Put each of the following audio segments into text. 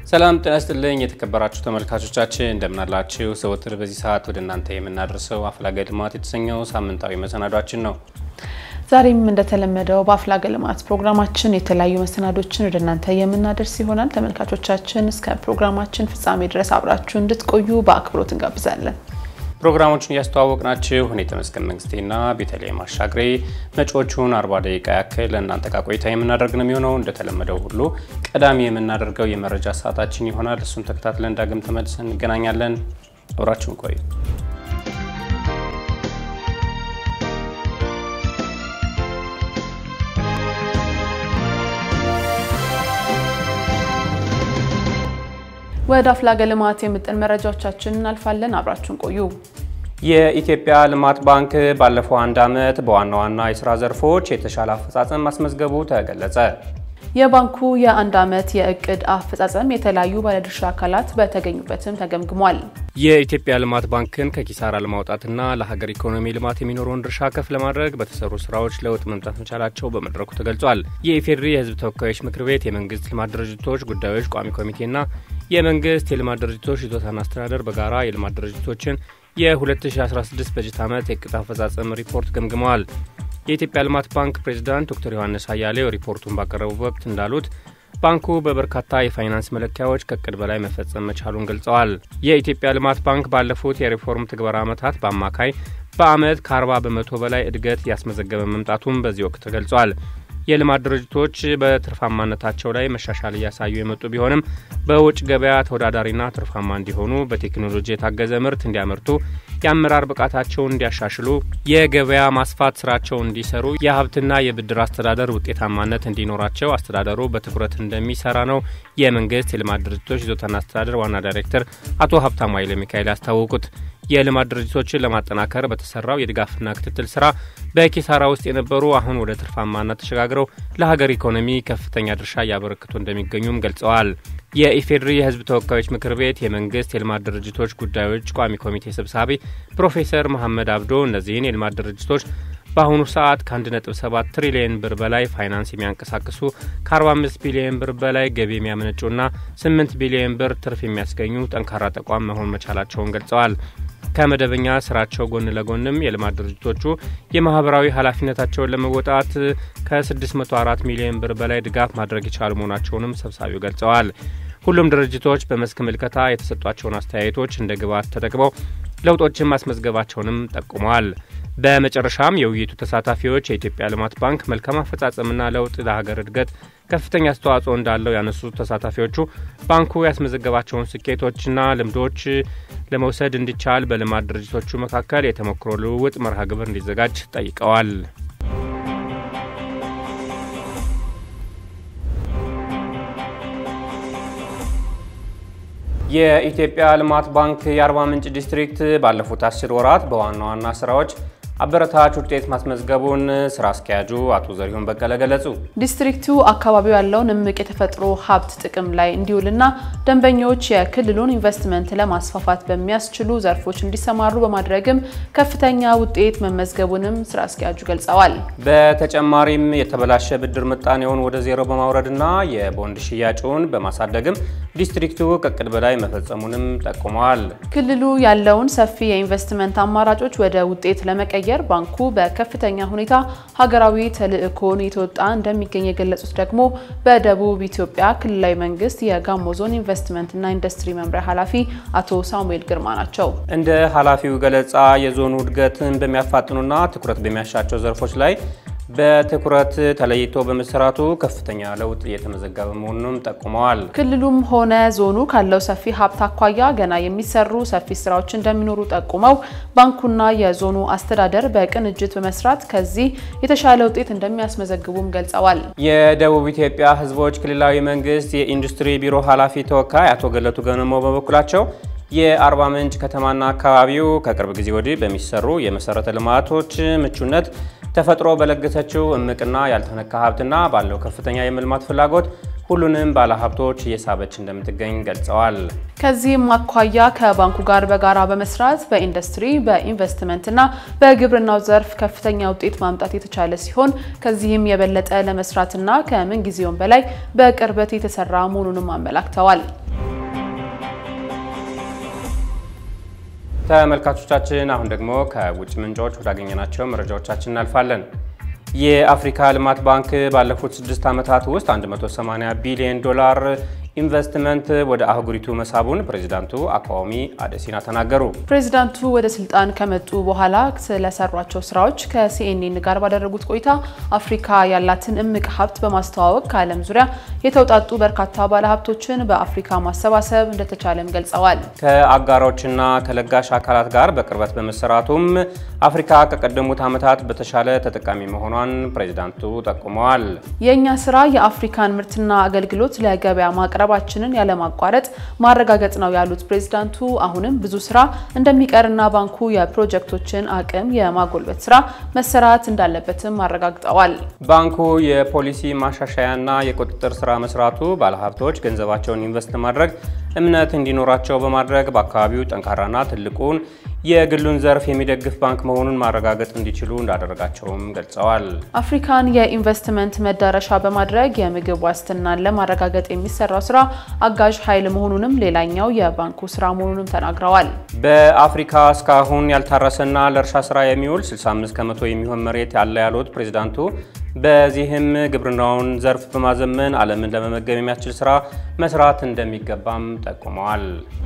ሰላም ጤና ይስጥልኝ የተከበራችሁ ተመልካቾቻችን እንደምናላችሁ። ዘወትር በዚህ ሰዓት ወደ እናንተ የምናደርሰው አፍላገ ልማት የተሰኘው ሳምንታዊ መሰናዷችን ነው። ዛሬም እንደተለመደው በአፍላገ ልማት ፕሮግራማችን የተለያዩ መሰናዶችን ወደ እናንተ የምናደርስ ይሆናል። ተመልካቾቻችን እስከ ፕሮግራማችን ፍጻሜ ድረስ አብራችሁ እንድትቆዩ በአክብሮት እንጋብዛለን። ፕሮግራሞቹን እያስተዋወቅናችሁ እኔ ተመስገን መንግስቴና ቤተልሔም አሻግሬ መጪዎቹን አርባ ደቂቃ ያክል ለእናንተ ጋር ቆይታ የምናደርግ ነው የሚሆነው። እንደተለመደው ሁሉ ቀዳሚ የምናደርገው የመረጃ ሰዓታችን ይሆናል። እሱን ተከታትለን ዳግም ተመልሰን እንገናኛለን። አብራችሁን ቆዩ። ወደ አፍላገ ልማት የምጥን መረጃዎቻችን እናልፋለን። አብራችሁን ቆዩ። የኢትዮጵያ ልማት ባንክ ባለፈው አንድ ዓመት በዋና ዋና የስራ ዘርፎች የተሻለ አፈጻጸም ማስመዝገቡ ተገለጸ። የባንኩ የአንድ ዓመት የእቅድ አፈጻጸም የተለያዩ ባለድርሻ አካላት በተገኙበትም ተገምግሟል። የኢትዮጵያ ልማት ባንክን ከኪሳራ ለማውጣትና ለሀገር ኢኮኖሚ ልማት የሚኖረውን ድርሻ ከፍ ለማድረግ በተሰሩ ስራዎች ለውጥ መምጣት መቻላቸው በመድረኩ ተገልጿል። የኢፌዴሪ የሕዝብ ተወካዮች ምክር ቤት የመንግስት ልማት ድርጅቶች ጉዳዮች ቋሚ ኮሚቴና የመንግስት የልማት ድርጅቶች ይዞታና አስተዳደር በጋራ የልማት ድርጅቶችን የ2016 በጀት ዓመት የእቅድ አፈጻጸም ሪፖርት ገምግመዋል። የኢትዮጵያ ልማት ባንክ ፕሬዚዳንት ዶክተር ዮሐንስ አያሌው ሪፖርቱን ባቀረቡ ወቅት እንዳሉት ባንኩ በበርካታ የፋይናንስ መለኪያዎች ከእቅድ በላይ መፈጸም መቻሉን ገልጸዋል። የኢትዮጵያ ልማት ባንክ ባለፉት የሪፎርም ትግበራ ዓመታት በአማካይ በአመት ከ40 በመቶ በላይ እድገት ያስመዘገበ መምጣቱም በዚህ ወቅት ተገልጿል። የልማት ድርጅቶች በትርፋማነታቸው ላይ መሻሻል እያሳዩ የመጡ ቢሆንም በውጭ ገበያ ተወዳዳሪና ትርፋማ እንዲሆኑ በቴክኖሎጂ የታገዘ ምርት እንዲያመርቱ፣ የአመራር ብቃታቸውን እንዲያሻሽሉ፣ የገበያ ማስፋት ስራቸውን እንዲሰሩ፣ የሀብትና የብድር አስተዳደር ውጤታማነት እንዲኖራቸው አስተዳደሩ በትኩረት እንደሚሰራ ነው የመንግስት የልማት ድርጅቶች ይዞታና አስተዳደር ዋና ዳይሬክተር አቶ ሀብታሙ ኃይለ ሚካኤል ያስታወቁት። የልማት ድርጅቶችን ለማጠናከር በተሰራው የድጋፍና ክትትል ስራ በኪሳራ ውስጥ የነበሩ አሁን ወደ ትርፋማነት ተሸጋግረው ለሀገር ኢኮኖሚ ከፍተኛ ድርሻ እያበረክቱ እንደሚገኙም ገልጸዋል። የኢፌዴሪ የሕዝብ ተወካዮች ምክር ቤት የመንግስት የልማት ድርጅቶች ጉዳዮች ቋሚ ኮሚቴ ሰብሳቢ ፕሮፌሰር መሐመድ አብዶ እነዚህን የልማት ድርጅቶች በአሁኑ ሰዓት ከ1.7 ትሪሊየን ብር በላይ ፋይናንስ የሚያንቀሳቅሱ ከ45 ቢሊየን ብር በላይ ገቢ የሚያመነጩና 8 ቢሊየን ብር ትርፍ የሚያስገኙ ጠንካራ ተቋም መሆን መቻላቸውን ገልጸዋል። ከመደበኛ ስራቸው ጎን ለጎንም የልማት ድርጅቶቹ የማህበራዊ ኃላፊነታቸውን ለመወጣት ከ604 ሚሊዮን ብር በላይ ድጋፍ ማድረግ የቻሉ መሆናቸውንም ሰብሳቢው ገልጸዋል። ሁሉም ድርጅቶች በመስክ ምልከታ የተሰጧቸውን አስተያየቶች እንደ ግብዓት ተጠቅመው ለውጦችን ማስመዝገባቸውንም ጠቁመዋል። በመጨረሻም የውይይቱ ተሳታፊዎች የኢትዮጵያ ልማት ባንክ መልካም አፈጻጸምና ለውጥ ለሀገር እድገት ከፍተኛ አስተዋጽኦ እንዳለው ያነሱት ተሳታፊዎቹ ባንኩ ያስመዘገባቸውን ስኬቶችና ልምዶች ለመውሰድ እንዲቻል በልማት ድርጅቶቹ መካከል የተሞክሮ ልውውጥ መርሃ ግብር እንዲዘጋጅ ጠይቀዋል። የኢትዮጵያ ልማት ባንክ የአርባ ምንጭ ዲስትሪክት ባለፉት አስር ወራት በዋና ዋና ስራዎች አበረታች ውጤት ማስመዝገቡን ስራ አስኪያጁ አቶ ዘሪሁን በቀለ ገለጹ። ዲስትሪክቱ አካባቢው ያለውን እምቅ የተፈጥሮ ሀብት ጥቅም ላይ እንዲውልና ደንበኞች የክልሉን ኢንቨስትመንት ለማስፋፋት በሚያስችሉ ዘርፎች እንዲሰማሩ በማድረግም ከፍተኛ ውጤት መመዝገቡንም ስራ አስኪያጁ ገልጸዋል። በተጨማሪም የተበላሸ ብድር ምጣኔውን ወደ ዜሮ በማውረድና የቦንድ ሽያጩን በማሳደግም ዲስትሪክቱ ከእቅድ በላይ መፈጸሙንም ጠቁመዋል። ክልሉ ያለውን ሰፊ የኢንቨስትመንት አማራጮች ወደ ውጤት ለመቀየር ባንኩ በከፍተኛ ሁኔታ ሀገራዊ ተልዕኮን የተወጣ እንደሚገኝ የገለጹት ደግሞ በደቡብ ኢትዮጵያ ክልላዊ መንግስት የጋሞ ዞን ኢንቨስትመንትና ኢንዱስትሪ መምሪያ ኃላፊ አቶ ሳሙኤል ግርማ ናቸው። እንደ ኃላፊው ገለጻ የዞኑ እድገትን በሚያፋጥኑና ትኩረት በሚያሻቸው ዘርፎች ላይ በትኩረት ተለይቶ በመሰራቱ ከፍተኛ ለውጥ እየተመዘገበ መሆኑንም ጠቁመዋል። ክልሉም ሆነ ዞኑ ካለው ሰፊ ሀብት አኳያ ገና የሚሰሩ ሰፊ ስራዎች እንደሚኖሩ ጠቁመው ባንኩና የዞኑ አስተዳደር በቅንጅት በመስራት ከዚህ የተሻለ ውጤት እንደሚያስመዘግቡም ገልጸዋል። የደቡብ ኢትዮጵያ ሕዝቦች ክልላዊ መንግስት የኢንዱስትሪ ቢሮ ኃላፊ ተወካይ አቶ ገለቱ ገነሞ በበኩላቸው የአርባ ምንጭ ከተማና አካባቢው ከቅርብ ጊዜ ወዲህ በሚሰሩ የመሰረተ ልማቶች ምቹነት ተፈጥሮ በለገሰችው እምቅና ያልተነካ ሀብትና ባለው ከፍተኛ የመልማት ፍላጎት ሁሉንም ባለሀብቶች እየሳበች እንደምትገኝ ገልጸዋል። ከዚህም አኳያ ከባንኩ ጋር በጋራ በመስራት በኢንዱስትሪ በኢንቨስትመንትና በግብርናው ዘርፍ ከፍተኛ ውጤት ማምጣት የተቻለ ሲሆን ከዚህም የበለጠ ለመስራትና ከምንጊዜውም በላይ በቅርበት የተሰራ መሆኑንም አመላክተዋል። ተመልካቾቻችን አሁን ደግሞ ከውጭ ምንጮች ወዳገኘናቸው መረጃዎቻችን እናልፋለን። የአፍሪካ ልማት ባንክ ባለፉት ስድስት ዓመታት ውስጥ 180 ቢሊዮን ዶላር ኢንቨስትመንት ወደ አህጉሪቱ መሳቡን ፕሬዚዳንቱ አቋሚ አደሲና ተናገሩ። ፕሬዚዳንቱ ወደ ስልጣን ከመጡ በኋላ ስለሰሯቸው ስራዎች ከሲኤንኤን ጋር ባደረጉት ቆይታ አፍሪካ ያላትን እምቅ ሀብት በማስተዋወቅ ከዓለም ዙሪያ የተውጣጡ በርካታ ባለሀብቶችን በአፍሪካ ማሰባሰብ እንደተቻለም ገልጸዋል። ከአጋሮችና ከለጋሽ አካላት ጋር በቅርበት በመሰራቱም አፍሪካ ከቀደሙት ዓመታት በተሻለ ተጠቃሚ መሆኗን ፕሬዚዳንቱ ጠቁመዋል። የእኛ ስራ የአፍሪካን ምርትና አገልግሎት ለገበያ ማቅረባችንን ያለማቋረጥ ማረጋገጥ ነው ያሉት ፕሬዚዳንቱ አሁንም ብዙ ስራ እንደሚቀርና ባንኩ የፕሮጀክቶችን አቅም የማጎልበት ስራ መሰራት እንዳለበትም አረጋግጠዋል። ባንኩ የፖሊሲ ማሻሻያና የቁጥጥር ስራ መስራቱ ባለሀብቶች ገንዘባቸውን ኢንቨስት ማድረግ እምነት እንዲኖራቸው በማድረግ በአካባቢው ጠንካራና ትልቁን የግሉን ዘርፍ የሚደግፍ ባንክ መሆኑን ማረጋገጥ እንዲችሉ እንዳደረጋቸውም ገልጸዋል። አፍሪካን የኢንቨስትመንት መዳረሻ በማድረግ የምግብ ዋስትናን ለማረጋገጥ የሚሰራው ስራ አጋዥ ኃይል መሆኑንም ሌላኛው የባንኩ ስራ መሆኑንም ተናግረዋል። በአፍሪካ እስካሁን ያልታረሰና ለእርሻ ስራ የሚውል 65 ከመቶ የሚሆን መሬት ያለ ያሉት ፕሬዚዳንቱ በዚህም ግብርናውን ዘርፍ በማዘመን ዓለምን ለመመገብ የሚያስችል ስራ መስራት እንደሚገባም ጠቁመዋል።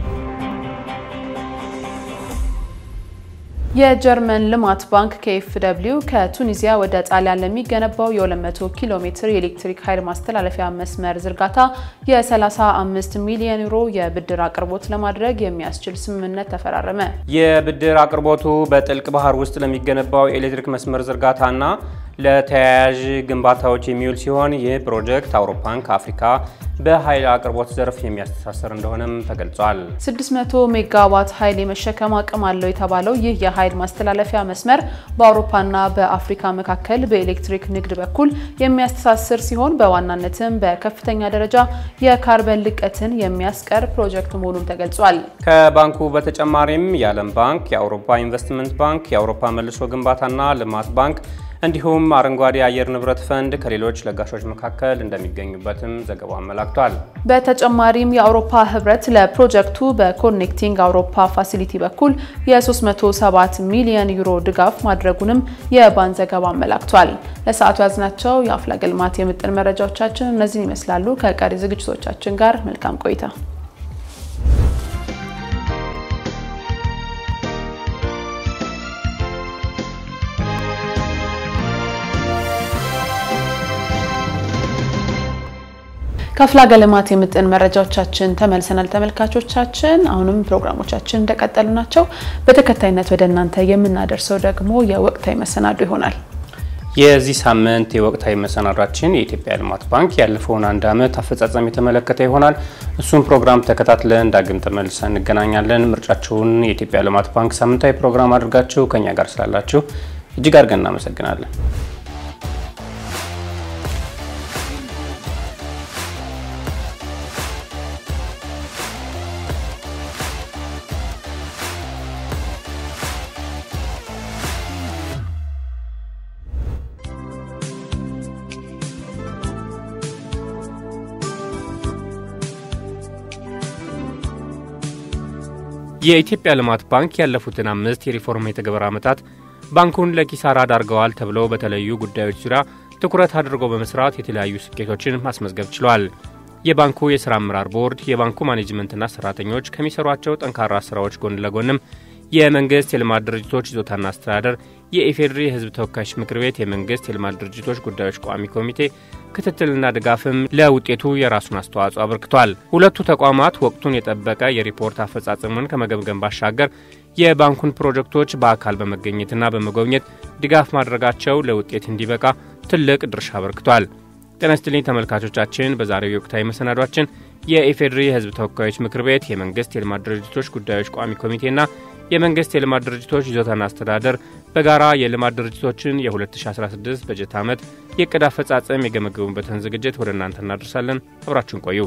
የጀርመን ልማት ባንክ ከኤፍደብሊው ከቱኒዚያ ወደ ጣሊያን ለሚገነባው የ200 ኪሎ ሜትር የኤሌክትሪክ ኃይል ማስተላለፊያ መስመር ዝርጋታ የ35 ሚሊዮን ዩሮ የብድር አቅርቦት ለማድረግ የሚያስችል ስምምነት ተፈራረመ። የብድር አቅርቦቱ በጥልቅ ባህር ውስጥ ለሚገነባው የኤሌክትሪክ መስመር ዝርጋታና ለተያያዥ ግንባታዎች የሚውል ሲሆን ይህ ፕሮጀክት አውሮፓን ከአፍሪካ በኃይል አቅርቦት ዘርፍ የሚያስተሳሰር እንደሆነም ተገልጿል። 600 ሜጋዋት ኃይል የመሸከም አቅም አለው የተባለው ይህ የኃይል ማስተላለፊያ መስመር በአውሮፓና በአፍሪካ መካከል በኤሌክትሪክ ንግድ በኩል የሚያስተሳስር ሲሆን በዋናነትም በከፍተኛ ደረጃ የካርበን ልቀትን የሚያስቀር ፕሮጀክት መሆኑም ተገልጿል። ከባንኩ በተጨማሪም የዓለም ባንክ፣ የአውሮፓ ኢንቨስትመንት ባንክ፣ የአውሮፓ መልሶ ግንባታና ልማት ባንክ እንዲሁም አረንጓዴ አየር ንብረት ፈንድ ከሌሎች ለጋሾች መካከል እንደሚገኙበትም ዘገባው አመላክቷል። በተጨማሪም የአውሮፓ ህብረት ለፕሮጀክቱ በኮኔክቲንግ አውሮፓ ፋሲሊቲ በኩል የ307 ሚሊዮን ዩሮ ድጋፍ ማድረጉንም የባን ዘገባ አመላክቷል። ለሰዓቱ ያዝናቸው የአፍላ ልማት የምጥን መረጃዎቻችን እነዚህን ይመስላሉ። ከቀሪ ዝግጅቶቻችን ጋር መልካም ቆይታ ከአፍላ ልማት የምጥን መረጃዎቻችን ተመልሰናል። ተመልካቾቻችን አሁንም ፕሮግራሞቻችን እንደቀጠሉ ናቸው። በተከታይነት ወደ እናንተ የምናደርሰው ደግሞ የወቅታዊ መሰናዶ ይሆናል። የዚህ ሳምንት የወቅታዊ መሰናዷችን የኢትዮጵያ ልማት ባንክ ያለፈውን አንድ ዓመት አፈጻጸም የተመለከተ ይሆናል። እሱም ፕሮግራም ተከታትለን ዳግም ተመልሰን እንገናኛለን። ምርጫችሁን የኢትዮጵያ ልማት ባንክ ሳምንታዊ ፕሮግራም አድርጋችሁ ከኛ ጋር ስላላችሁ እጅግ አድርገን እናመሰግናለን። የኢትዮጵያ ልማት ባንክ ያለፉትን አምስት የሪፎርም የተግባር ዓመታት ባንኩን ለኪሳራ ዳርገዋል ተብለው በተለያዩ ጉዳዮች ዙሪያ ትኩረት አድርጎ በመስራት የተለያዩ ስኬቶችን ማስመዝገብ ችሏል። የባንኩ የሥራ አመራር ቦርድ፣ የባንኩ ማኔጅመንትና ሠራተኞች ከሚሰሯቸው ጠንካራ ሥራዎች ጎን ለጎንም የመንግሥት የልማት ድርጅቶች ይዞታና አስተዳደር፣ የኢፌዴሪ የሕዝብ ተወካዮች ምክር ቤት የመንግሥት የልማት ድርጅቶች ጉዳዮች ቋሚ ኮሚቴ ክትትልና ድጋፍም ለውጤቱ የራሱን አስተዋጽኦ አበርክቷል። ሁለቱ ተቋማት ወቅቱን የጠበቀ የሪፖርት አፈጻጸሙን ከመገምገም ባሻገር የባንኩን ፕሮጀክቶች በአካል በመገኘትና በመጎብኘት ድጋፍ ማድረጋቸው ለውጤት እንዲበቃ ትልቅ ድርሻ አበርክቷል። ጤና ይስጥልኝ ተመልካቾቻችን፣ በዛሬው የወቅታዊ መሰናዷችን የኢፌዴሪ የሕዝብ ተወካዮች ምክር ቤት የመንግሥት የልማት ድርጅቶች ጉዳዮች ቋሚ ኮሚቴና የመንግስት የልማት ድርጅቶች ይዞታና አስተዳደር በጋራ የልማት ድርጅቶችን የ2016 በጀት ዓመት የዕቅድ አፈጻጸም የገመገሙበትን ዝግጅት ወደ እናንተ እናደርሳለን። አብራችሁን ቆዩ።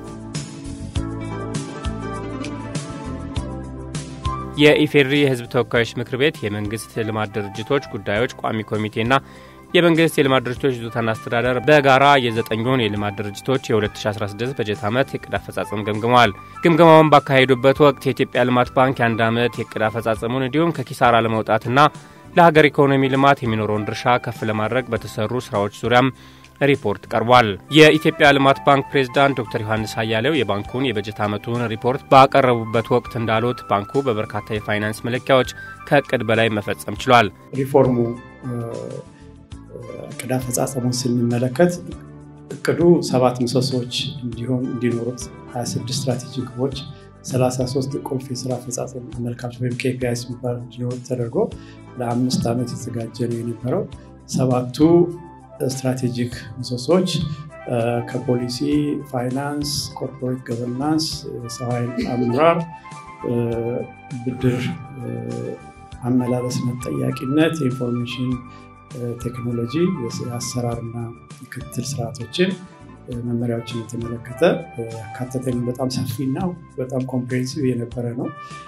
የኢፌዴሪ የሕዝብ ተወካዮች ምክር ቤት የመንግስት ልማት ድርጅቶች ጉዳዮች ቋሚ ኮሚቴና የመንግስት የልማት ድርጅቶች ይዞታና አስተዳደር በጋራ የዘጠኙን የልማት ድርጅቶች የ2016 በጀት ዓመት የዕቅድ አፈጻጸም ገምግመዋል። ግምገማውን ባካሄዱበት ወቅት የኢትዮጵያ ልማት ባንክ የአንድ ዓመት የዕቅድ አፈጻጸሙን እንዲሁም ከኪሳራ ለመውጣትና ለሀገር ኢኮኖሚ ልማት የሚኖረውን ድርሻ ከፍ ለማድረግ በተሰሩ ስራዎች ዙሪያም ሪፖርት ቀርቧል። የኢትዮጵያ ልማት ባንክ ፕሬዝዳንት ዶክተር ዮሐንስ አያሌው የባንኩን የበጀት ዓመቱን ሪፖርት ባቀረቡበት ወቅት እንዳሉት ባንኩ በበርካታ የፋይናንስ መለኪያዎች ከእቅድ በላይ መፈጸም ችሏል። ሪፎርሙ እቅድ አፈጻጸሙን ስንመለከት እቅዱ ሰባት ምሰሶዎች እንዲሆን እንዲኖሩት 26 ስትራቴጂክ ግቦች 33 ቁልፍ የስራ አፈጻጸም አመልካች ወይም ኬፒአይስ የሚባሉ እንዲኖሩት ተደርጎ ለአምስት ዓመት የተዘጋጀ ነው የነበረው። ሰባቱ ስትራቴጂክ ምሰሶች ከፖሊሲ፣ ፋይናንስ፣ ኮርፖሬት ገቨርናንስ፣ የሰው ኃይል አመራር፣ ብድር አመላለስነት፣ ጠያቂነት፣ የኢንፎርሜሽን ቴክኖሎጂ፣ የአሰራርና ክትትል ስርዓቶችን መመሪያዎችን የተመለከተ ያካተተ በጣም ሰፊና በጣም ኮምፕሬንሲቭ የነበረ ነው።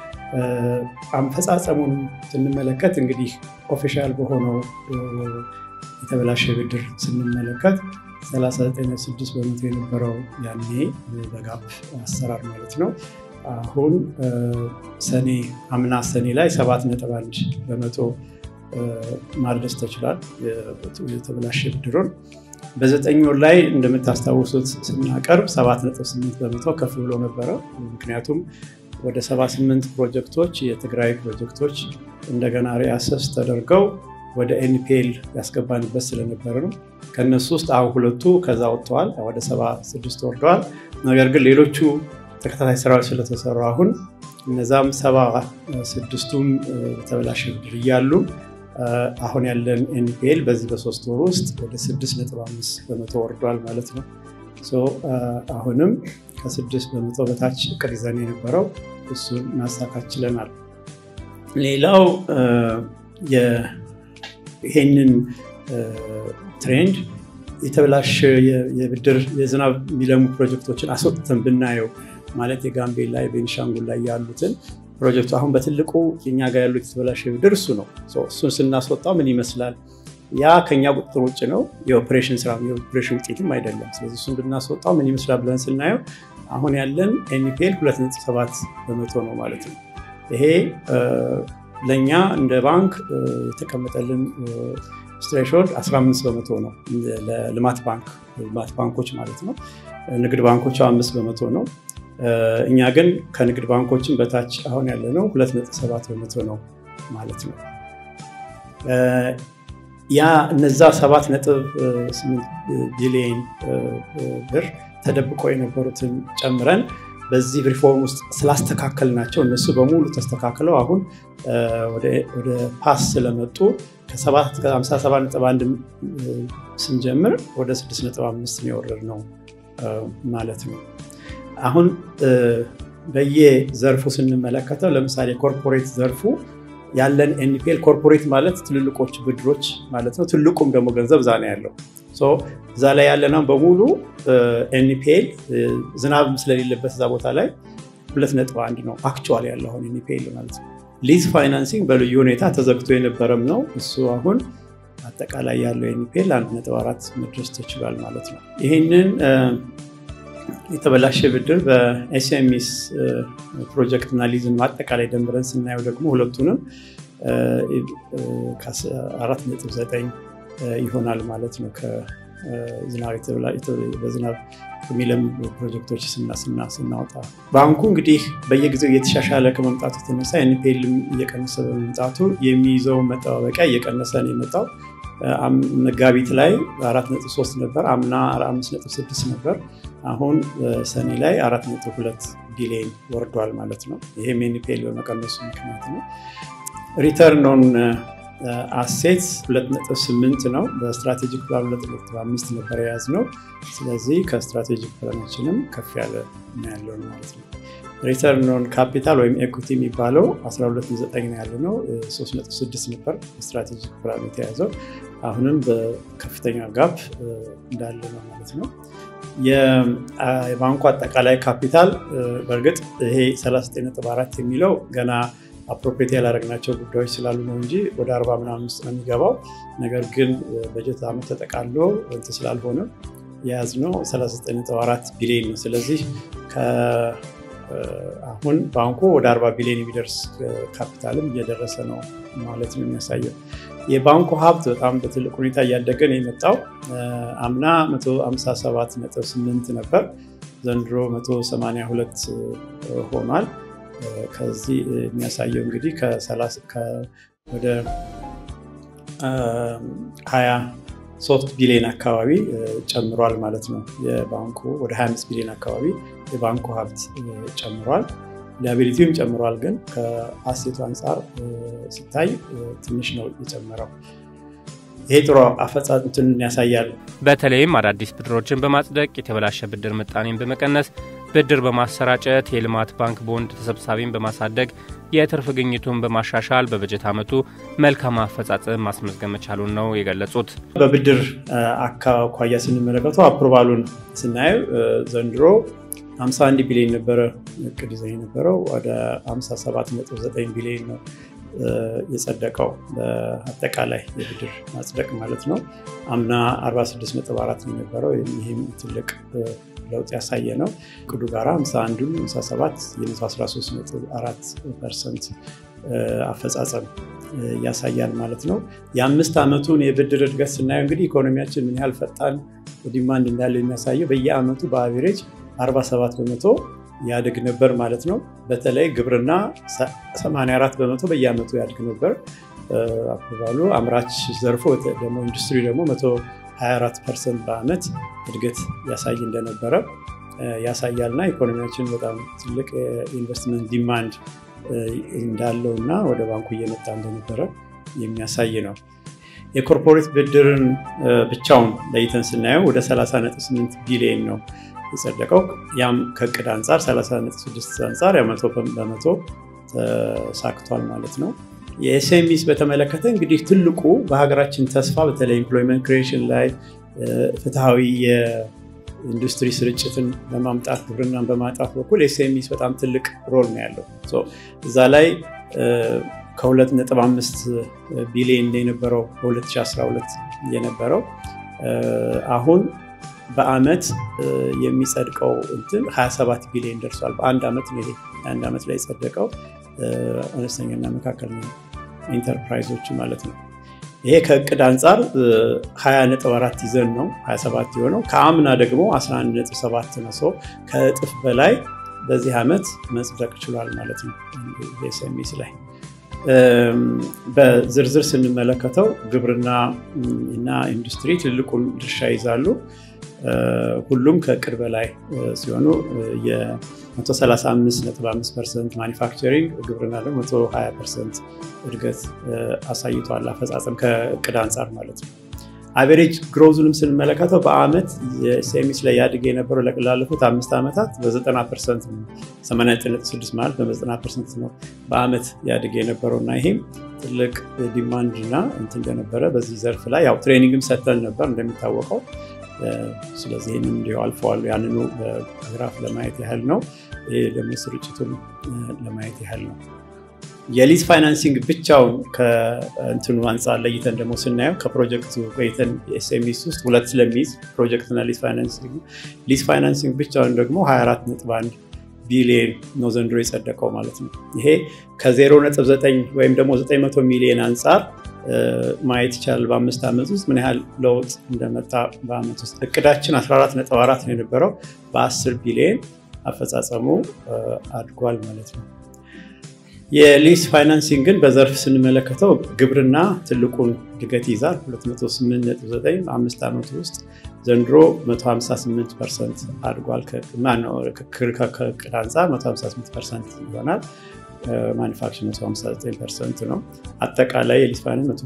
አፈጻጸሙን ስንመለከት እንግዲህ ኦፊሻል በሆነው የተበላሸ ብድር ስንመለከት 39.6 በመቶ የነበረው ያኔ በጋፕ አሰራር ማለት ነው። አሁን ሰኔ አምና ሰኔ ላይ 7.1 በመቶ ማድረስ ተችሏል። የተበላሸ ብድሩን በዘጠኝ ወር ላይ እንደምታስታውሱት ስናቀርብ 7.8 በመቶ ከፍ ብሎ ነበረ። ምክንያቱም ወደ 78 ፕሮጀክቶች የትግራይ ፕሮጀክቶች እንደገና ሪአሰስ ተደርገው ወደ ኤንፒኤል ያስገባንበት ስለነበረ ነው። ከነሱ ውስጥ አሁን ሁለቱ ከዛ ወጥተዋል፣ ወደ 76 ወርደዋል። ነገር ግን ሌሎቹ ተከታታይ ስራዎች ስለተሰሩ አሁን እነዛም ሰባ ስድስቱም የተበላሸ ብድር እያሉ አሁን ያለን ኤንፒኤል በዚህ በሶስት ወር ውስጥ ወደ 6.5 በመቶ ወርዷል ማለት ነው። አሁንም ከስድስት በመቶ በታች እቅድ ይዘን የነበረው እሱን ማሳካት ችለናል። ሌላው ይሄንን ትሬንድ የተበላሸ የብድር የዝናብ የሚለሙ ፕሮጀክቶችን አስወጥተን ብናየው ማለት የጋምቤላ የቤኒሻንጉል ላይ ያሉትን ፕሮጀክቱ አሁን በትልቁ እኛ ጋር ያሉት የተበላሸ ብድር እሱ ነው። እሱን ስናስወጣው ምን ይመስላል? ያ ከኛ ቁጥጥር ውጭ ነው። የኦፕሬሽን ስራ የኦፕሬሽን ውጤትም አይደለም። ስለዚህ እሱን ብናስወጣው ምን ይመስላል ብለን ስናየው አሁን ያለን ኤንፒኤል 2.7 በመቶ ነው ማለት ነው። ይሄ ለእኛ እንደ ባንክ የተቀመጠልን ስትሬሾልድ 15 በመቶ ነው። ለልማት ባንክ ልማት ባንኮች ማለት ነው። ንግድ ባንኮች አምስት በመቶ ነው። እኛ ግን ከንግድ ባንኮችን በታች አሁን ያለነው 2.7 በመቶ ነው ማለት ነው። ያ እነዛ 7.8 ቢሊዮን ብር ተደብቆ የነበሩትን ጨምረን በዚህ ሪፎርም ውስጥ ስላስተካከል ናቸው እነሱ በሙሉ ተስተካክለው አሁን ወደ ፓስ ስለመጡ ከ57.1 ስንጀምር ወደ 6.5 የወረድ ነው ማለት ነው። አሁን በየዘርፉ ስንመለከተው ለምሳሌ ኮርፖሬት ዘርፉ ያለን ኤንፒኤል ኮርፖሬት ማለት ትልልቆች ብድሮች ማለት ነው። ትልቁም ደግሞ ገንዘብ እዛ ነው ያለው። እዛ ላይ ያለነው በሙሉ ኤንፒኤል ዝናብ ስለሌለበት እዛ ቦታ ላይ ሁለት ነጥብ አንድ ነው አክቹዋሊ ያለው አሁን ኤንፒኤል ማለት ነው። ሊዝ ፋይናንሲንግ በልዩ ሁኔታ ተዘግቶ የነበረም ነው። እሱ አሁን አጠቃላይ ያለው ኤንፒኤል አንድ ነጥብ አራት መድረስ ተችሏል ማለት ነው። ይህንን የተበላሸ ብድር በኤስኤምኤስ ፕሮጀክት እና ሊዝን አጠቃላይ ደምረን ስናየው ደግሞ ሁለቱንም ከአራት ነጥብ ዘጠኝ ይሆናል ማለት ነው። በዝናብ የሚለም ፕሮጀክቶች ስናወጣ ባንኩ እንግዲህ በየጊዜው እየተሻሻለ ከመምጣቱ የተነሳ ኤንፒኤልም እየቀነሰ በመምጣቱ የሚይዘው መጠባበቂያ እየቀነሰ ነው የመጣው። መጋቢት ላይ 4.3 ነበር፣ አምና 5.6 ነበር። አሁን ሰኔ ላይ 4.2 ቢሊዮን ወርዷል ማለት ነው። ይህም ኤንፒኤል በመቀነሱ ምክንያት ነው። ሪተርን ኦን አሴት 2.8 ነው። በስትራቴጂክ ፕላን 2.5 ነበር የያዝነው። ስለዚህ ከስትራቴጂክ ፕላናችንም ከፍ ያለ ያለውን ማለት ነው። ሪተርን ኦን ካፒታል ወይም ኤኩቲ የሚባለው 12.9 ነው ያለ ነው። 3.6 ነበር ስትራቴጂክ ፕላን የተያዘው። አሁንም በከፍተኛ ጋፕ እንዳለ ነው ማለት ነው። የባንኩ አጠቃላይ ካፒታል በእርግጥ ይሄ 39.4 የሚለው ገና አፕሮፕሬት ያላደረግናቸው ጉዳዮች ስላሉ ነው እንጂ ወደ አርባ ምናምን ውስጥ ነው የሚገባው። ነገር ግን በጀት ዓመት ተጠቃሎ እንትን ስላልሆነ የያዝነው 39.4 ቢሊዮን ነው። ስለዚህ አሁን ባንኩ ወደ 40 ቢሊዮን የሚደርስ ካፒታልም እየደረሰ ነው ማለት ነው የሚያሳየው። የባንኩ ሀብት በጣም በትልቅ ሁኔታ እያደገ ነው የመጣው። አምና 157.8 ነበር፣ ዘንድሮ 182 ሆኗል። ከዚህ የሚያሳየው እንግዲህ ወደ 23 ቢሊዮን አካባቢ ጨምሯል ማለት ነው። የባንኩ ወደ 25 ቢሊዮን አካባቢ የባንኩ ሀብት ጨምሯል። ሊያቢሊቲውም ጨምሯል፣ ግን ከአሴቱ አንጻር ሲታይ ትንሽ ነው የጨመረው። ይሄ ጥሩ አፈጻጸምን ያሳያል። በተለይም አዳዲስ ብድሮችን በማጽደቅ የተበላሸ ብድር ምጣኔን በመቀነስ ብድር በማሰራጨት የልማት ባንክ ቦንድ ተሰብሳቢን በማሳደግ የትርፍ ግኝቱን በማሻሻል በበጀት ዓመቱ መልካም አፈጻጸም ማስመዝገብ መቻሉን ነው የገለጹት። በብድር አኳያ ስንመለከተው አፕሮቫሉን ስናየው ዘንድሮ 51 ቢሊዮን ነበረ እቅድ ይዘን የነበረው ወደ 57.9 ቢሊዮን ነው የጸደቀው በአጠቃላይ የብድር ማጽደቅ ማለት ነው። አምና 46.4 ነው የነበረው። ይህም ትልቅ ለውጥ ያሳየ ነው። እቅዱ ጋራ 51 57 የ13.4 ፐርሰንት አፈጻጸም ያሳያል ማለት ነው። የአምስት ዓመቱን የብድር እድገት ስናየው እንግዲህ ኢኮኖሚያችን ምን ያህል ፈጣን ዲማንድ እንዳለው የሚያሳየው በየዓመቱ በአቬሬጅ 47 በመቶ ያድግ ነበር ማለት ነው። በተለይ ግብርና 84 በመቶ በየዓመቱ ያድግ ነበር አፕሮቫሉ። አምራች ዘርፎ ደግሞ ኢንዱስትሪ ደግሞ 124 ፐርሰንት በዓመት እድገት ያሳይ እንደነበረ ያሳያልና ኢኮኖሚያችን በጣም ትልቅ የኢንቨስትመንት ዲማንድ እንዳለው እና ወደ ባንኩ እየመጣ እንደነበረ የሚያሳይ ነው። የኮርፖሬት ብድርን ብቻውን ለይተን ስናየው ወደ 30.8 ቢሊዮን ነው የጸደቀው ያም ከእቅድ አንጻር 36 አንጻር መቶ በመቶ ተሳክቷል ማለት ነው። የኤስኤምኢስ በተመለከተ እንግዲህ ትልቁ በሀገራችን ተስፋ በተለይ ኤምፕሎይመንት ክሪኤሽን ላይ ፍትሐዊ የኢንዱስትሪ ስርጭትን በማምጣት ግብርናን በማጣት በኩል ኤስኤምኢስ በጣም ትልቅ ሮል ነው ያለው። እዛ ላይ ከ2.5 ቢሊዮን የነበረው በ2012 የነበረው አሁን በአመት የሚጸድቀው እንትን 27 ቢሊዮን ደርሷል። በአንድ ዓመት ነው ይሄ አንድ ዓመት ላይ የጸደቀው አነስተኛና መካከለኛ ኢንተርፕራይዞች ማለት ነው። ይሄ ከእቅድ አንጻር 20.4 ይዘን ነው 27 የሆነው ከአምና ደግሞ 11.7 ነው። ሰው ከእጥፍ በላይ በዚህ ዓመት መጽደቅ ችሏል ማለት ነው። ኤስኤምኢስ ላይ በዝርዝር ስንመለከተው ግብርና እና ኢንዱስትሪ ትልቁን ድርሻ ይዛሉ። ሁሉም ከእቅድ በላይ ሲሆኑ የ135.5 ፐርሰንት ማኒፋክቸሪንግ ግብርና ደግሞ 120 ፐርሰንት እድገት አሳይቷል። አፈጻጸም ከእቅድ አንጻር ማለት ነው። አቬሬጅ ግሮዙንም ስንመለከተው በአመት የኤስኤምኢስ ላይ ያድግ የነበረው ላለፉት አምስት ዓመታት በ90 ፐርሰንት 89.6 ማለት በ90 ፐርሰንት ነው በአመት ያድግ የነበረው እና ይሄም ትልቅ ዲማንድ እና እንትን እንደነበረ በዚህ ዘርፍ ላይ ያው ትሬኒንግም ሰጥተን ነበር እንደሚታወቀው። ስለዚህ ይህንም እንዲሁ አልፈዋል። ያንኑ በግራፍ ለማየት ያህል ነው። ይህ ደግሞ ስርጭቱን ለማየት ያህል ነው። የሊዝ ፋይናንሲንግ ብቻውን ከእንትኑ አንጻር ለይተን ደግሞ ስናየው ከፕሮጀክቱ ቆይተን የኤስኤምኢስ ውስጥ ሁለት ስለሚይዝ ፕሮጀክትና ሊዝ ፋይናንሲንግ ሊዝ ፋይናንሲንግ ብቻውን ደግሞ 24.1 ቢሊዮን ነው ዘንድሮ የጸደቀው ማለት ነው። ይሄ ከ0.9 ወይም ደግሞ 900 ሚሊዮን አንጻር ማየት ይቻላል። በአምስት ዓመት ውስጥ ምን ያህል ለውጥ እንደመጣ በአመት ውስጥ እቅዳችን 14.4 ነው የነበረው በ10 ቢሊዮን አፈጻጸሙ አድጓል ማለት ነው። የሊዝ ፋይናንሲንግን በዘርፍ ስንመለከተው ግብርና ትልቁን እድገት ይዛል 289 አምስት ዓመቱ ውስጥ ዘንድሮ 158 ፐርሰንት አድጓል። ከእቅድ አንጻር 158 ፐርሰንት ይሆናል። ማኒፋክቸር 159 ፐርሰንት ነው። አጠቃላይ የሊዝ ፋይናንስ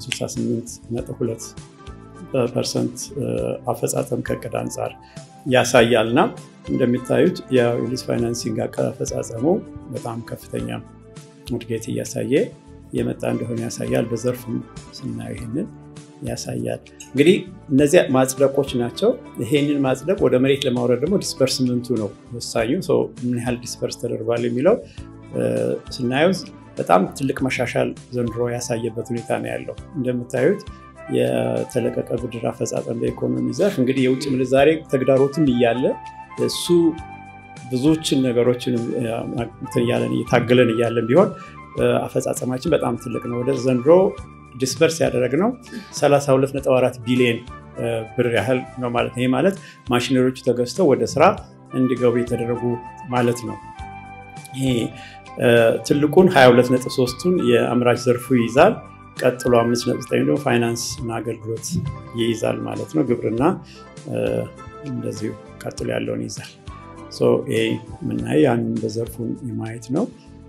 168.2 ፐርሰንት አፈጻጸም ከእቅድ አንጻር ያሳያል እና እንደሚታዩት የሊዝ ፋይናንሲንግ አፈጻጸሙ በጣም ከፍተኛ እድገት እያሳየ የመጣ እንደሆነ ያሳያል። በዘርፍም ስናየው ይህንን ያሳያል። እንግዲህ እነዚያ ማጽደቆች ናቸው። ይሄንን ማጽደቅ ወደ መሬት ለማውረድ ደግሞ ዲስፐርስመንቱ ነው ወሳኙ። ምን ያህል ዲስፐርስ ተደርጓል የሚለው ስናየው በጣም ትልቅ መሻሻል ዘንድሮ ያሳየበት ሁኔታ ነው ያለው። እንደምታዩት የተለቀቀ ብድር አፈጻጸም በኢኮኖሚ ዘርፍ እንግዲህ የውጭ ምንዛሬ ተግዳሮትም እያለ እሱ ብዙዎችን ነገሮችን እያታገለን እያለን ቢሆን አፈጻጸማችን በጣም ትልቅ ነው። ወደ ዘንድሮ ዲስፐርስ ያደረግነው 32.4 ቢሊዮን ብር ያህል ነው ማለት ነው። ይህ ማለት ማሽነሪዎቹ ተገዝተው ወደ ስራ እንዲገቡ የተደረጉ ማለት ነው። ይሄ ትልቁን 22.3ቱን የአምራች ዘርፉ ይይዛል። ቀጥሎ 5.9 ደግሞ ፋይናንስ እና አገልግሎት ይይዛል ማለት ነው። ግብርና እንደዚሁ ቀጥሎ ያለውን ይይዛል። ይሄ የምናየው ያንን በዘርፉን የማየት ነው።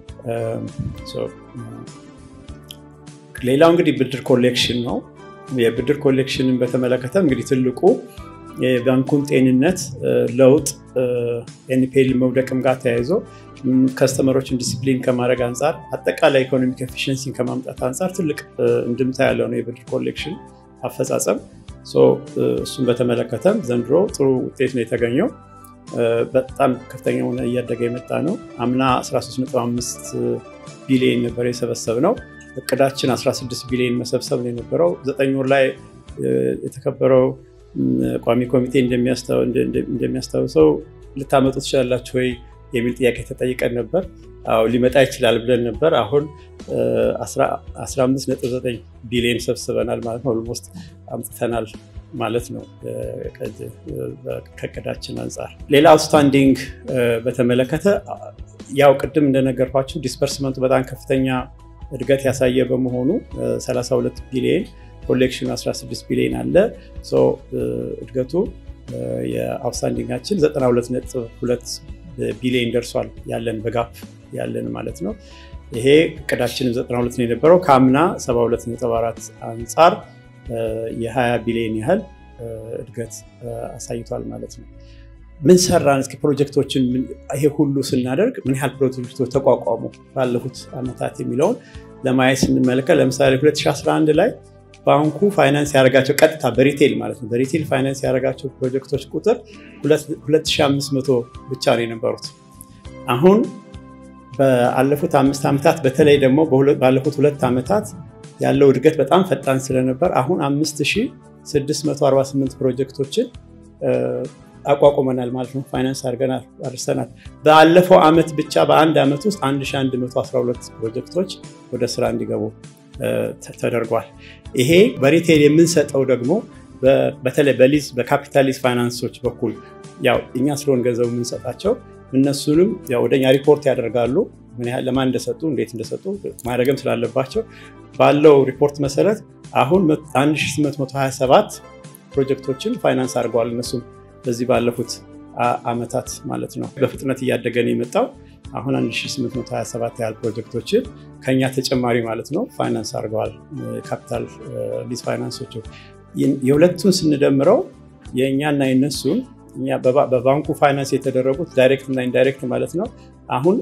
ሌላው እንግዲህ ብድር ኮሌክሽን ነው። የብድር ኮሌክሽንን በተመለከተ እንግዲህ ትልቁ የባንኩን ጤንነት ለውጥ ኤንፒኤል መውደቅም ጋር ተያይዞ ከስተመሮችን ዲሲፕሊን ከማድረግ አንጻር አጠቃላይ ኢኮኖሚክ ኤፊሽንሲን ከማምጣት አንጻር ትልቅ እንድምታ ያለው ነው የብድር ኮሌክሽን አፈጻጸም። እሱን በተመለከተም ዘንድሮ ጥሩ ውጤት ነው የተገኘው። በጣም ከፍተኛ ሆነ እያደገ የመጣ ነው። አምና 13.5 ቢሊዮን ነበር የሰበሰብ ነው። እቅዳችን 16 ቢሊዮን መሰብሰብ ነው የነበረው። ዘጠኝ ወር ላይ የተከበረው ቋሚ ኮሚቴ እንደሚያስታውሰው ልታመጡ ትችላላችሁ ወይ የሚል ጥያቄ ተጠይቀን ነበር። አዎ ሊመጣ ይችላል ብለን ነበር። አሁን 15.9 ቢሊዮን ሰብስበናል ማለት ነው። ኦልሞስት አምጥተናል ማለት ነው ከእቅዳችን አንጻር። ሌላ አውትስታንዲንግ በተመለከተ ያው ቅድም እንደነገርኳችሁ ዲስፐርስመንቱ በጣም ከፍተኛ እድገት ያሳየ በመሆኑ 32 ቢሊዮን ኮሌክሽኑ 16 ቢሊዮን አለ። እድገቱ የአውትስታንዲንጋችን 92.2 ቢሊዮን ደርሷል ያለን በጋፕ ያለን ማለት ነው። ይሄ እቅዳችንም 92 ነው የነበረው ከአምና 72.4 አንጻር የ20 ቢሊዮን ያህል እድገት አሳይቷል ማለት ነው። ምን ሰራን? እስኪ ፕሮጀክቶችን ይሄ ሁሉ ስናደርግ ምን ያህል ፕሮጀክቶች ተቋቋሙ ባለፉት ዓመታት የሚለውን ለማየት ስንመለከት ለምሳሌ 2011 ላይ ባንኩ ፋይናንስ ያደረጋቸው ቀጥታ በሪቴል ማለት ነው በሪቴል ፋይናንስ ያደረጋቸው ፕሮጀክቶች ቁጥር 2500 ብቻ ነው የነበሩት። አሁን ባለፉት አምስት ዓመታት በተለይ ደግሞ ባለፉት ሁለት ዓመታት ያለው እድገት በጣም ፈጣን ስለነበር አሁን 5648 ፕሮጀክቶችን አቋቁመናል ማለት ነው። ፋይናንስ አድርገናል አድርሰናል። ባለፈው ዓመት ብቻ በአንድ ዓመት ውስጥ 1112 ፕሮጀክቶች ወደ ስራ እንዲገቡ ተደርጓል። ይሄ በሪቴል የምንሰጠው ደግሞ በተለይ በሊዝ በካፒታሊዝ ፋይናንሶች በኩል ያው እኛ ስለሆን ገንዘቡ የምንሰጣቸው እነሱንም ወደኛ ሪፖርት ያደርጋሉ። ምን ያህል ለማን እንደሰጡ እንዴት እንደሰጡ ማድረግም ስላለባቸው ባለው ሪፖርት መሰረት አሁን 1827 ፕሮጀክቶችን ፋይናንስ አድርገዋል እነሱም በዚህ ባለፉት ዓመታት ማለት ነው። በፍጥነት እያደገ ነው የመጣው። አሁን 1827 ያህል ፕሮጀክቶችን ከኛ ተጨማሪ ማለት ነው ፋይናንስ አድርገዋል። ካፒታል ሊዝ ፋይናንሶች የሁለቱን ስንደምረው የእኛና የነሱን በባንኩ ፋይናንስ የተደረጉት ዳይሬክት እና ኢንዳይሬክት ማለት ነው አሁን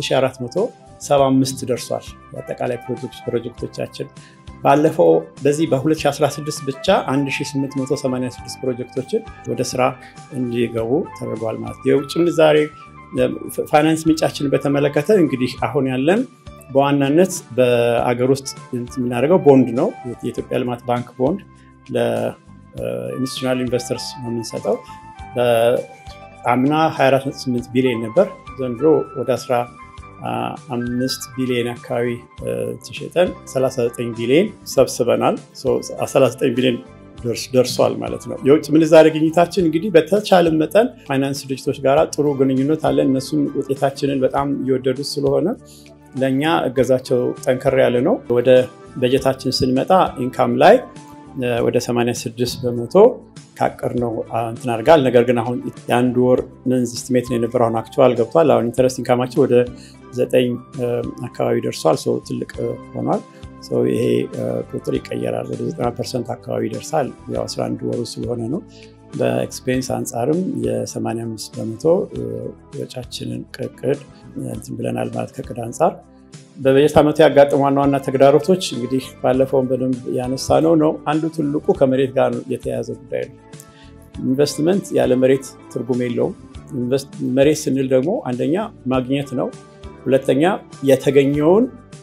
7475 ደርሷል። የአጠቃላይ ፕሮጀክቶቻችን ባለፈው በዚህ በ2016 ብቻ 1886 ፕሮጀክቶችን ወደ ስራ እንዲገቡ ተደርጓል ማለት የውጭ ምንዛሬ ፋይናንስ ምንጫችንን በተመለከተ እንግዲህ አሁን ያለን በዋናነት በአገር ውስጥ የምናደርገው ቦንድ ነው። የኢትዮጵያ ልማት ባንክ ቦንድ ለኢንስቲቱሽናል ኢንቨስተርስ ነው የምንሰጠው። በአምና 248 ቢሊዮን ነበር። ዘንድሮ ወደ 15 ቢሊዮን አካባቢ ተሸጠን 39 ቢሊዮን ሰብስበናል። 39 ቢሊዮን ደርሷል ማለት ነው። የውጭ ምንዛሬ ግኝታችን እንግዲህ በተቻለ መጠን ፋይናንስ ድርጅቶች ጋር ጥሩ ግንኙነት አለን። እነሱም ውጤታችንን በጣም እየወደዱት ስለሆነ ለእኛ እገዛቸው ጠንከር ያለ ነው። ወደ በጀታችን ስንመጣ ኢንካም ላይ ወደ 86 በመቶ ካቀር ነው እንትን አድርጋል። ነገር ግን አሁን የአንድ ወር መንዝ ስቲሜት ነው የነበረው። አሁን አክቹዋል ገብቷል። አሁን ኢንተረስት ኢንካማቸው ወደ ዘጠኝ አካባቢ ደርሷል። ሰው ትልቅ ሆኗል። ይሄ ቁጥር ይቀየራል። ወደ 90 ፐርሰንት አካባቢ ይደርሳል። ያው 11 ወሩ ስለሆነ ነው። በኤክስፔንስ አንጻርም የ85 በመቶ ወጫችንን ቅቅድ እንትን ብለናል ማለት ከቅድ አንጻር በበጀት ዓመቱ ያጋጠሙ ዋና ዋና ተግዳሮቶች እንግዲህ ባለፈውን በደንብ ያነሳ ነው ነው አንዱ ትልቁ ከመሬት ጋር የተያያዘ ጉዳይ ነው። ኢንቨስትመንት ያለ መሬት ትርጉም የለውም። መሬት ስንል ደግሞ አንደኛ ማግኘት ነው፣ ሁለተኛ የተገኘውን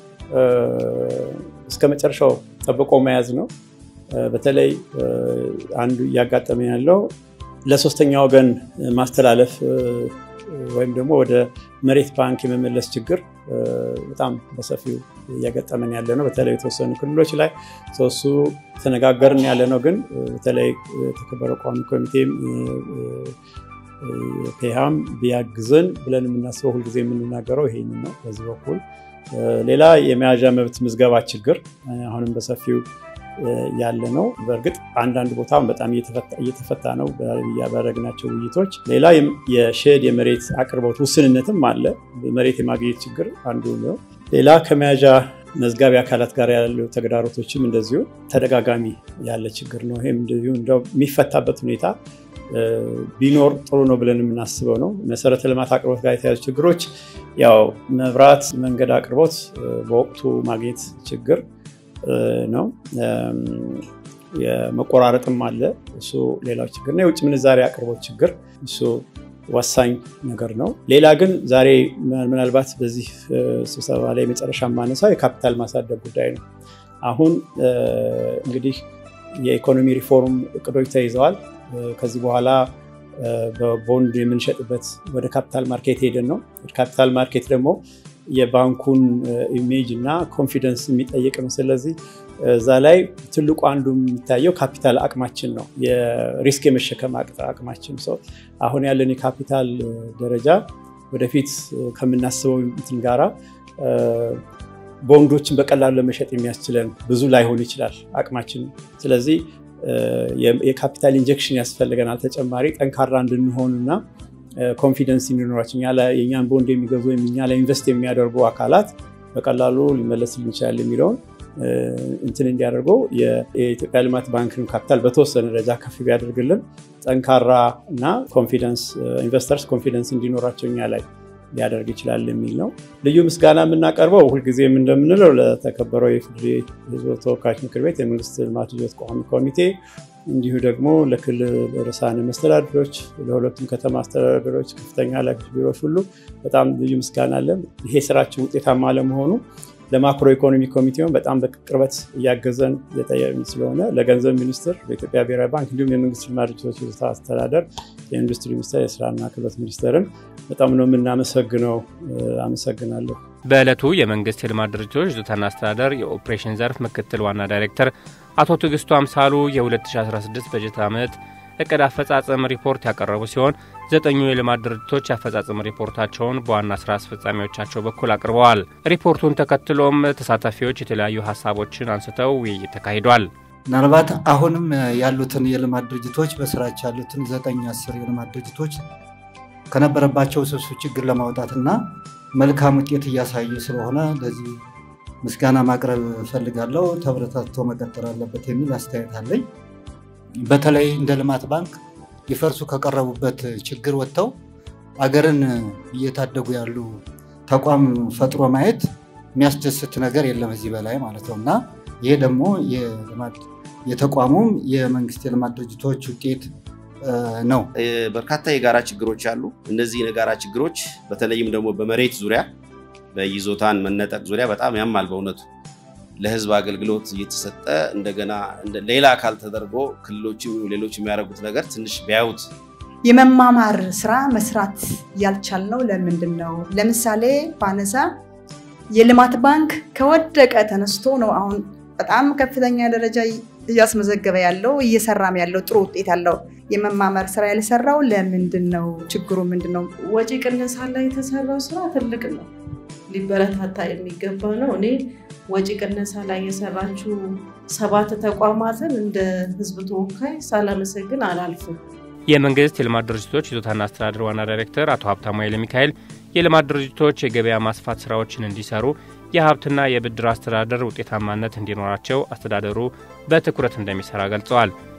እስከ መጨረሻው ጠብቆ መያዝ ነው። በተለይ አንዱ እያጋጠመ ያለው ለሶስተኛ ወገን ማስተላለፍ ወይም ደግሞ ወደ መሬት ባንክ የመመለስ ችግር በጣም በሰፊው እያገጠመን ያለ ነው። በተለይ የተወሰኑ ክልሎች ላይ ሰሱ ተነጋገርን ያለ ነው። ግን በተለይ የተከበረው ቋሚ ኮሚቴም ፔሃም ቢያግዘን ብለን የምናስበው ሁልጊዜ የምንናገረው ይሄን ነው። በዚህ በኩል ሌላ የመያዣ መብት ምዝገባ ችግር አሁንም በሰፊው ያለ ነው። በእርግጥ አንዳንድ ቦታ በጣም እየተፈታ ነው ባደረግናቸው ውይይቶች። ሌላ የሼድ የመሬት አቅርቦት ውስንነትም አለ። መሬት የማግኘት ችግር አንዱ ነው። ሌላ ከመያዣ መዝጋቢ አካላት ጋር ያሉ ተግዳሮቶችም እንደዚሁ ተደጋጋሚ ያለ ችግር ነው። ይህም እንደዚሁ እንደው የሚፈታበት ሁኔታ ቢኖር ጥሩ ነው ብለን የምናስበው ነው። መሰረተ ልማት አቅርቦት ጋር የተያዙ ችግሮች ያው መብራት፣ መንገድ አቅርቦት በወቅቱ ማግኘት ችግር ነው። የመቆራረጥም አለ። እሱ ሌላው ችግር ነው። የውጭ ምንዛሬ አቅርቦት ችግር እሱ ወሳኝ ነገር ነው። ሌላ ግን ዛሬ ምናልባት በዚህ ስብሰባ ላይ መጨረሻ ማነሳው የካፒታል ማሳደግ ጉዳይ ነው። አሁን እንግዲህ የኢኮኖሚ ሪፎርም እቅዶች ተይዘዋል። ከዚህ በኋላ በቦንድ የምንሸጥበት ወደ ካፒታል ማርኬት ሄደን ነው። ካፒታል ማርኬት ደግሞ የባንኩን ኢሜጅ እና ኮንፊደንስ የሚጠይቅ ነው። ስለዚህ እዛ ላይ ትልቁ አንዱ የሚታየው ካፒታል አቅማችን ነው፣ የሪስክ የመሸከም አቅማችን። ሰው አሁን ያለን የካፒታል ደረጃ ወደፊት ከምናስበው እንትን ጋራ ቦንዶችን በቀላሉ ለመሸጥ የሚያስችለን ብዙ ላይሆን ይችላል አቅማችን። ስለዚህ የካፒታል ኢንጀክሽን ያስፈልገናል ተጨማሪ ጠንካራ እንድንሆን እና ኮንፊደንስ እንዲኖራቸው የእኛን ቦንድ የሚገዙ ወይም እኛ ላይ ኢንቨስት የሚያደርጉ አካላት በቀላሉ ሊመለስልን ይችላል የሚለውን እንትን እንዲያደርገው የኢትዮጵያ ልማት ባንክን ካፒታል በተወሰነ ደረጃ ከፍ ቢያደርግልን ጠንካራ እና ኮንፊደንስ ኢንቨስተርስ ኮንፊደንስ እንዲኖራቸው እኛ ላይ ሊያደርግ ይችላል የሚል ነው። ልዩ ምስጋና የምናቀርበው ሁልጊዜም እንደምንለው ለተከበረው የኢፌዴሪ ሕዝብ ተወካዮች ምክር ቤት የመንግስት ልማት ልጆች ቋሚ ኮሚቴ እንዲሁ ደግሞ ለክልል ርዕሳነ መስተዳድሮች፣ ለሁለቱም ከተማ አስተዳደሮች፣ ከፍተኛ ኃላፊዎች ቢሮዎች ሁሉ በጣም ልዩ ምስጋና አለን። ይሄ ስራችን ውጤታማ ለመሆኑ ለማክሮ ኢኮኖሚ ኮሚቴውን በጣም በቅርበት እያገዘን ስለሆነ ለገንዘብ ሚኒስትር፣ በኢትዮጵያ ብሔራዊ ባንክ እንዲሁም የመንግስት ልማት ድርጅቶች ይዞታ አስተዳደር፣ የኢንዱስትሪ ሚኒስቴር፣ የስራና ክህሎት ሚኒስቴርን በጣም ነው የምናመሰግነው። አመሰግናለሁ። በዕለቱ የመንግስት የልማት ድርጅቶች ይዞታና አስተዳደር የኦፕሬሽን ዘርፍ ምክትል ዋና ዳይሬክተር አቶ ትዕግስቱ አምሳሉ የ2016 በጀት ዓመት እቅድ አፈጻጸም ሪፖርት ያቀረቡ ሲሆን ዘጠኙ የልማት ድርጅቶች የአፈጻጸም ሪፖርታቸውን በዋና ስራ አስፈጻሚዎቻቸው በኩል አቅርበዋል። ሪፖርቱን ተከትሎም ተሳታፊዎች የተለያዩ ሀሳቦችን አንስተው ውይይት ተካሂዷል። ምናልባት አሁንም ያሉትን የልማት ድርጅቶች በስራቸው ያሉትን ዘጠኝ አስር የልማት ድርጅቶች ከነበረባቸው ስብስብ ችግር ለማውጣትና መልካም ውጤት እያሳዩ ስለሆነ ለዚህ ምስጋና ማቅረብ እፈልጋለሁ። ተበረታቶ መቀጠል አለበት የሚል አስተያየት አለኝ። በተለይ እንደ ልማት ባንክ ሊፈርሱ ከቀረቡበት ችግር ወጥተው አገርን እየታደጉ ያሉ ተቋም ፈጥሮ ማየት የሚያስደስት ነገር የለም እዚህ በላይ ማለት ነው እና ይሄ ደግሞ የተቋሙም የመንግስት የልማት ድርጅቶች ውጤት ነው። በርካታ የጋራ ችግሮች አሉ። እነዚህ የጋራ ችግሮች በተለይም ደግሞ በመሬት ዙሪያ በይዞታን መነጠቅ ዙሪያ በጣም ያማል በእውነቱ ለህዝብ አገልግሎት እየተሰጠ እንደገና ሌላ አካል ተደርጎ ክልሎችም ሌሎች የሚያደርጉት ነገር ትንሽ ቢያዩት የመማማር ስራ መስራት ያልቻልነው ለምንድን ነው? ለምሳሌ ባነሳ የልማት ባንክ ከወደቀ ተነስቶ ነው አሁን በጣም ከፍተኛ ደረጃ እያስመዘገበ ያለው እየሰራም ያለው ጥሩ ውጤት ያለው የመማመር ስራ ያልሰራው ለምንድን ነው? ችግሩ ምንድን ነው? ወጪ ቅነሳ ላይ የተሰራው ስራ ትልቅ ነው፣ ሊበረታታ የሚገባ ነው። እኔ ወጪ ቅነሳ ላይ የሰራችው ሰባት ተቋማትን እንደ ህዝብ ተወካይ ሳላመሰግን አላልፍም። የመንግስት የልማት ድርጅቶች ይዞታና አስተዳደር ዋና ዳይሬክተር አቶ ሀብታሙ ኃይለ ሚካኤል የልማት ድርጅቶች የገበያ ማስፋት ስራዎችን እንዲሰሩ የሀብትና የብድር አስተዳደር ውጤታማነት እንዲኖራቸው አስተዳደሩ በትኩረት እንደሚሰራ ገልጸዋል።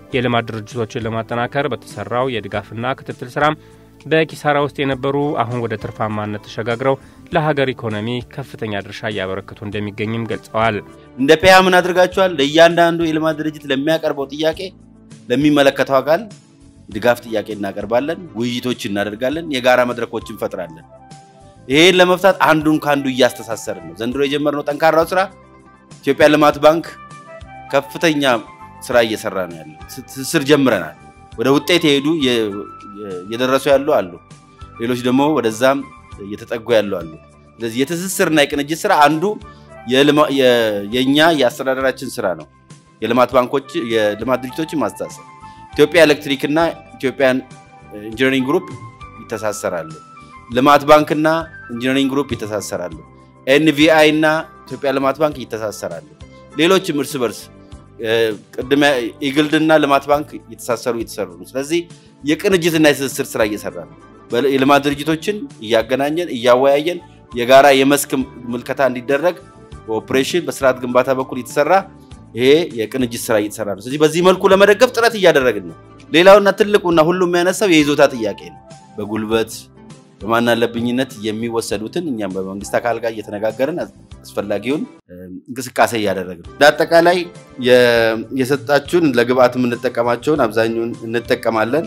የልማት ድርጅቶችን ለማጠናከር በተሰራው የድጋፍና ክትትል ስራም በኪሳራ ውስጥ የነበሩ አሁን ወደ ትርፋማነት ተሸጋግረው ለሀገር ኢኮኖሚ ከፍተኛ ድርሻ እያበረከቱ እንደሚገኝም ገልጸዋል። እንደ ፔያ ምን አድርጋችኋል? ለእያንዳንዱ የልማት ድርጅት ለሚያቀርበው ጥያቄ ለሚመለከተው አካል ድጋፍ ጥያቄ እናቀርባለን፣ ውይይቶች እናደርጋለን፣ የጋራ መድረኮች እንፈጥራለን። ይሄን ለመፍታት አንዱን ከአንዱ እያስተሳሰርን ነው። ዘንድሮ የጀመርነው ጠንካራው ስራ ኢትዮጵያ ልማት ባንክ ከፍተኛ ስራ እየሰራ ነው ያለው። ትስስር ጀምረናል። ወደ ውጤት የሄዱ እየደረሱ ያሉ አሉ፣ ሌሎች ደግሞ ወደዛም እየተጠጉ ያሉ አሉ። ስለዚህ የትስስርና የቅንጅት ስራ አንዱ የእኛ የአስተዳደራችን ስራ ነው። የልማት ባንኮች የልማት ድርጅቶችን ማስተሳሰር ኢትዮጵያ ኤሌክትሪክ እና ኢትዮጵያን ኢንጂነሪንግ ግሩፕ ይተሳሰራሉ። ልማት ባንክና ኢንጂነሪንግ ግሩፕ ይተሳሰራሉ። ኤንቪአይ እና ኢትዮጵያ ልማት ባንክ ይተሳሰራሉ። ሌሎችም እርስ በርስ ቅድመ ኢግልድና ልማት ባንክ እየተሳሰሩ እየተሰሩ ነው። ስለዚህ የቅንጅትና የትስስር ስራ እየሰራ ነው። የልማት ድርጅቶችን እያገናኘን እያወያየን የጋራ የመስክ ምልከታ እንዲደረግ በኦፕሬሽን በስርዓት ግንባታ በኩል የተሰራ ይሄ የቅንጅት ስራ እየተሰራ ነው። ስለዚህ በዚህ መልኩ ለመደገፍ ጥረት እያደረግን ነው። ሌላውና ትልቁና ሁሉም የሚያነሳው የይዞታ ጥያቄ ነው። በጉልበት በማናለብኝነት የሚወሰዱትን እኛም በመንግስት አካል ጋር እየተነጋገርን አስፈላጊውን እንቅስቃሴ እያደረግን ነው። አጠቃላይ የሰጣችሁን ለግብአት የምንጠቀማቸውን አብዛኛውን እንጠቀማለን።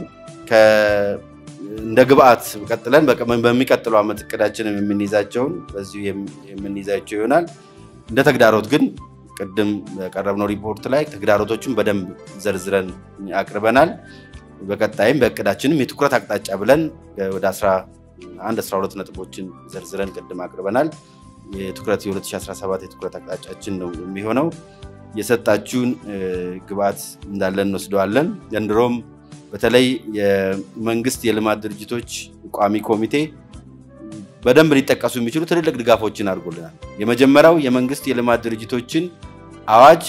እንደ ግብአት ቀጥለን በሚቀጥለው ዓመት እቅዳችንም የምንይዛቸውን በዚሁ የምንይዛቸው ይሆናል። እንደ ተግዳሮት ግን ቅድም በቀረብነው ሪፖርት ላይ ተግዳሮቶቹን በደንብ ዘርዝረን አቅርበናል። በቀጣይም በእቅዳችንም የትኩረት አቅጣጫ ብለን ወደ 11 12 ነጥቦችን ዘርዝረን ቅድም አቅርበናል። የትኩረት የ2017 የትኩረት አቅጣጫችን ነው የሚሆነው። የሰጣችሁን ግብአት እንዳለን እንወስደዋለን። ዘንድሮም በተለይ የመንግስት የልማት ድርጅቶች ቋሚ ኮሚቴ በደንብ ሊጠቀሱ የሚችሉ ትልልቅ ድጋፎችን አድርጎልናል። የመጀመሪያው የመንግስት የልማት ድርጅቶችን አዋጅ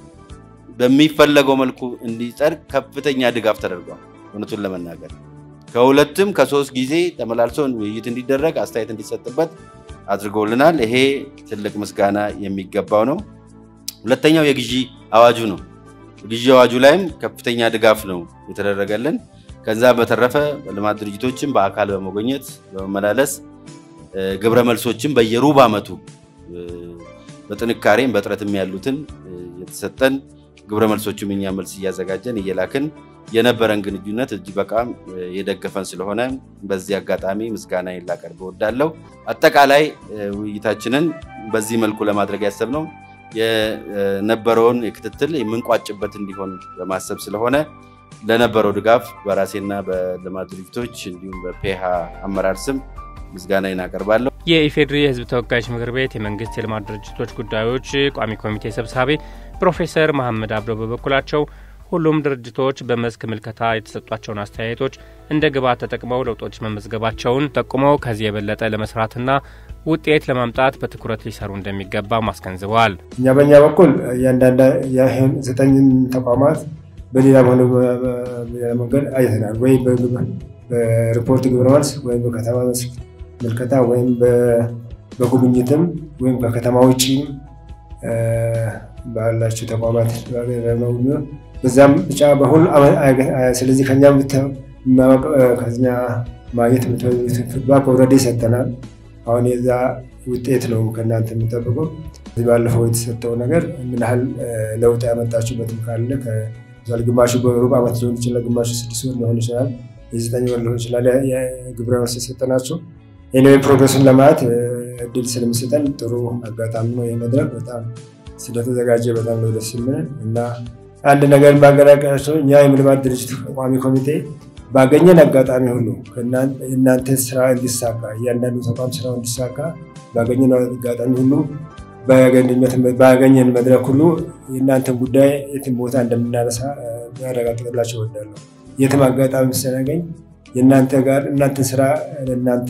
በሚፈለገው መልኩ እንዲጸድቅ ከፍተኛ ድጋፍ ተደርጓል። እውነቱን ለመናገር ከሁለትም ከሶስት ጊዜ ተመላልሶ ውይይት እንዲደረግ አስተያየት እንዲሰጥበት አድርገውልናል። ይሄ ትልቅ ምስጋና የሚገባው ነው። ሁለተኛው የግዢ አዋጁ ነው። ግዢ አዋጁ ላይም ከፍተኛ ድጋፍ ነው የተደረገልን። ከዛ በተረፈ ልማት ድርጅቶችን በአካል በመጎኘት በመመላለስ ግብረ መልሶችን በየሩብ ዓመቱ በጥንካሬም በጥረትም ያሉትን የተሰጠን ግብረ መልሶችም እኛ መልስ እያዘጋጀን እየላክን የነበረን ግንኙነት እጅግ በጣም የደገፈን ስለሆነ በዚህ አጋጣሚ ምስጋና ላቀርብ እወዳለሁ። አጠቃላይ ውይይታችንን በዚህ መልኩ ለማድረግ ያሰብነው የነበረውን የክትትል የምንቋጭበት እንዲሆን በማሰብ ስለሆነ ለነበረው ድጋፍ በራሴና በልማት ድርጅቶች እንዲሁም በፔሃ አመራር ስም ምስጋና እናቀርባለሁ። የኢፌዴሪ የሕዝብ ተወካዮች ምክር ቤት የመንግስት የልማት ድርጅቶች ጉዳዮች ቋሚ ኮሚቴ ሰብሳቢ ፕሮፌሰር መሐመድ አብዶ በበኩላቸው ሁሉም ድርጅቶች በመስክ ምልከታ የተሰጧቸውን አስተያየቶች እንደ ግብዓት ተጠቅመው ለውጦች መመዝገባቸውን ጠቁመው ከዚህ የበለጠ ለመስራትና ውጤት ለማምጣት በትኩረት ሊሰሩ እንደሚገባ አስገንዝበዋል። እኛ በእኛ በኩል እያንዳንዳ ዘጠኝን ተቋማት በሌላ ሆነ በሌላ መንገድ አይተናል። ወይም በሪፖርት ግብረ መልስ ወይም በከተማ መስክ ምልከታ ወይም በጉብኝትም ወይም ከከተማ ውጭ ባላቸው ተቋማት በዛም ብቻ በሁሉ ስለዚህ ከኛ ከኛ ማግኘት ፊድባክ ኦልሬዲ ሰጥተናል። አሁን የዛ ውጤት ነው ከእናንተ የሚጠብቀው። ባለፈው የተሰጠው ነገር ምን ያህል ለውጥ ያመጣችሁበትም ካለ ግማሹ በሩብ ዓመት ሊሆን ይችላል፣ ግማሹ ስድስት ወር ሊሆን ይችላል፣ የዘጠኝ ወር ሊሆን ይችላል። ግብረ መልስ የሰጠናቸው ኤኒዌይ ፕሮግረሱን ለማየት እድል ስለሚሰጠን ጥሩ አጋጣሚ ነው። ይህ መድረክ በጣም ስለተዘጋጀ በጣም ነው ደስ የሚለን እና አንድ ነገር ባገራቀቸው እኛ የልማት ድርጅት ቋሚ ኮሚቴ ባገኘን አጋጣሚ ሁሉ እናንተ ስራ እንዲሳካ እያንዳንዱ ተቋም ስራው እንዲሳካ ባገኘን አጋጣሚ ሁሉ ባገኘን መድረክ ሁሉ የእናንተን ጉዳይ የትም ቦታ እንደምናነሳ ያረጋግጥላቸው እወዳለሁ። የትም አጋጣሚ ስናገኝ የእናንተ ጋር እናንተን ስራ ለእናንተ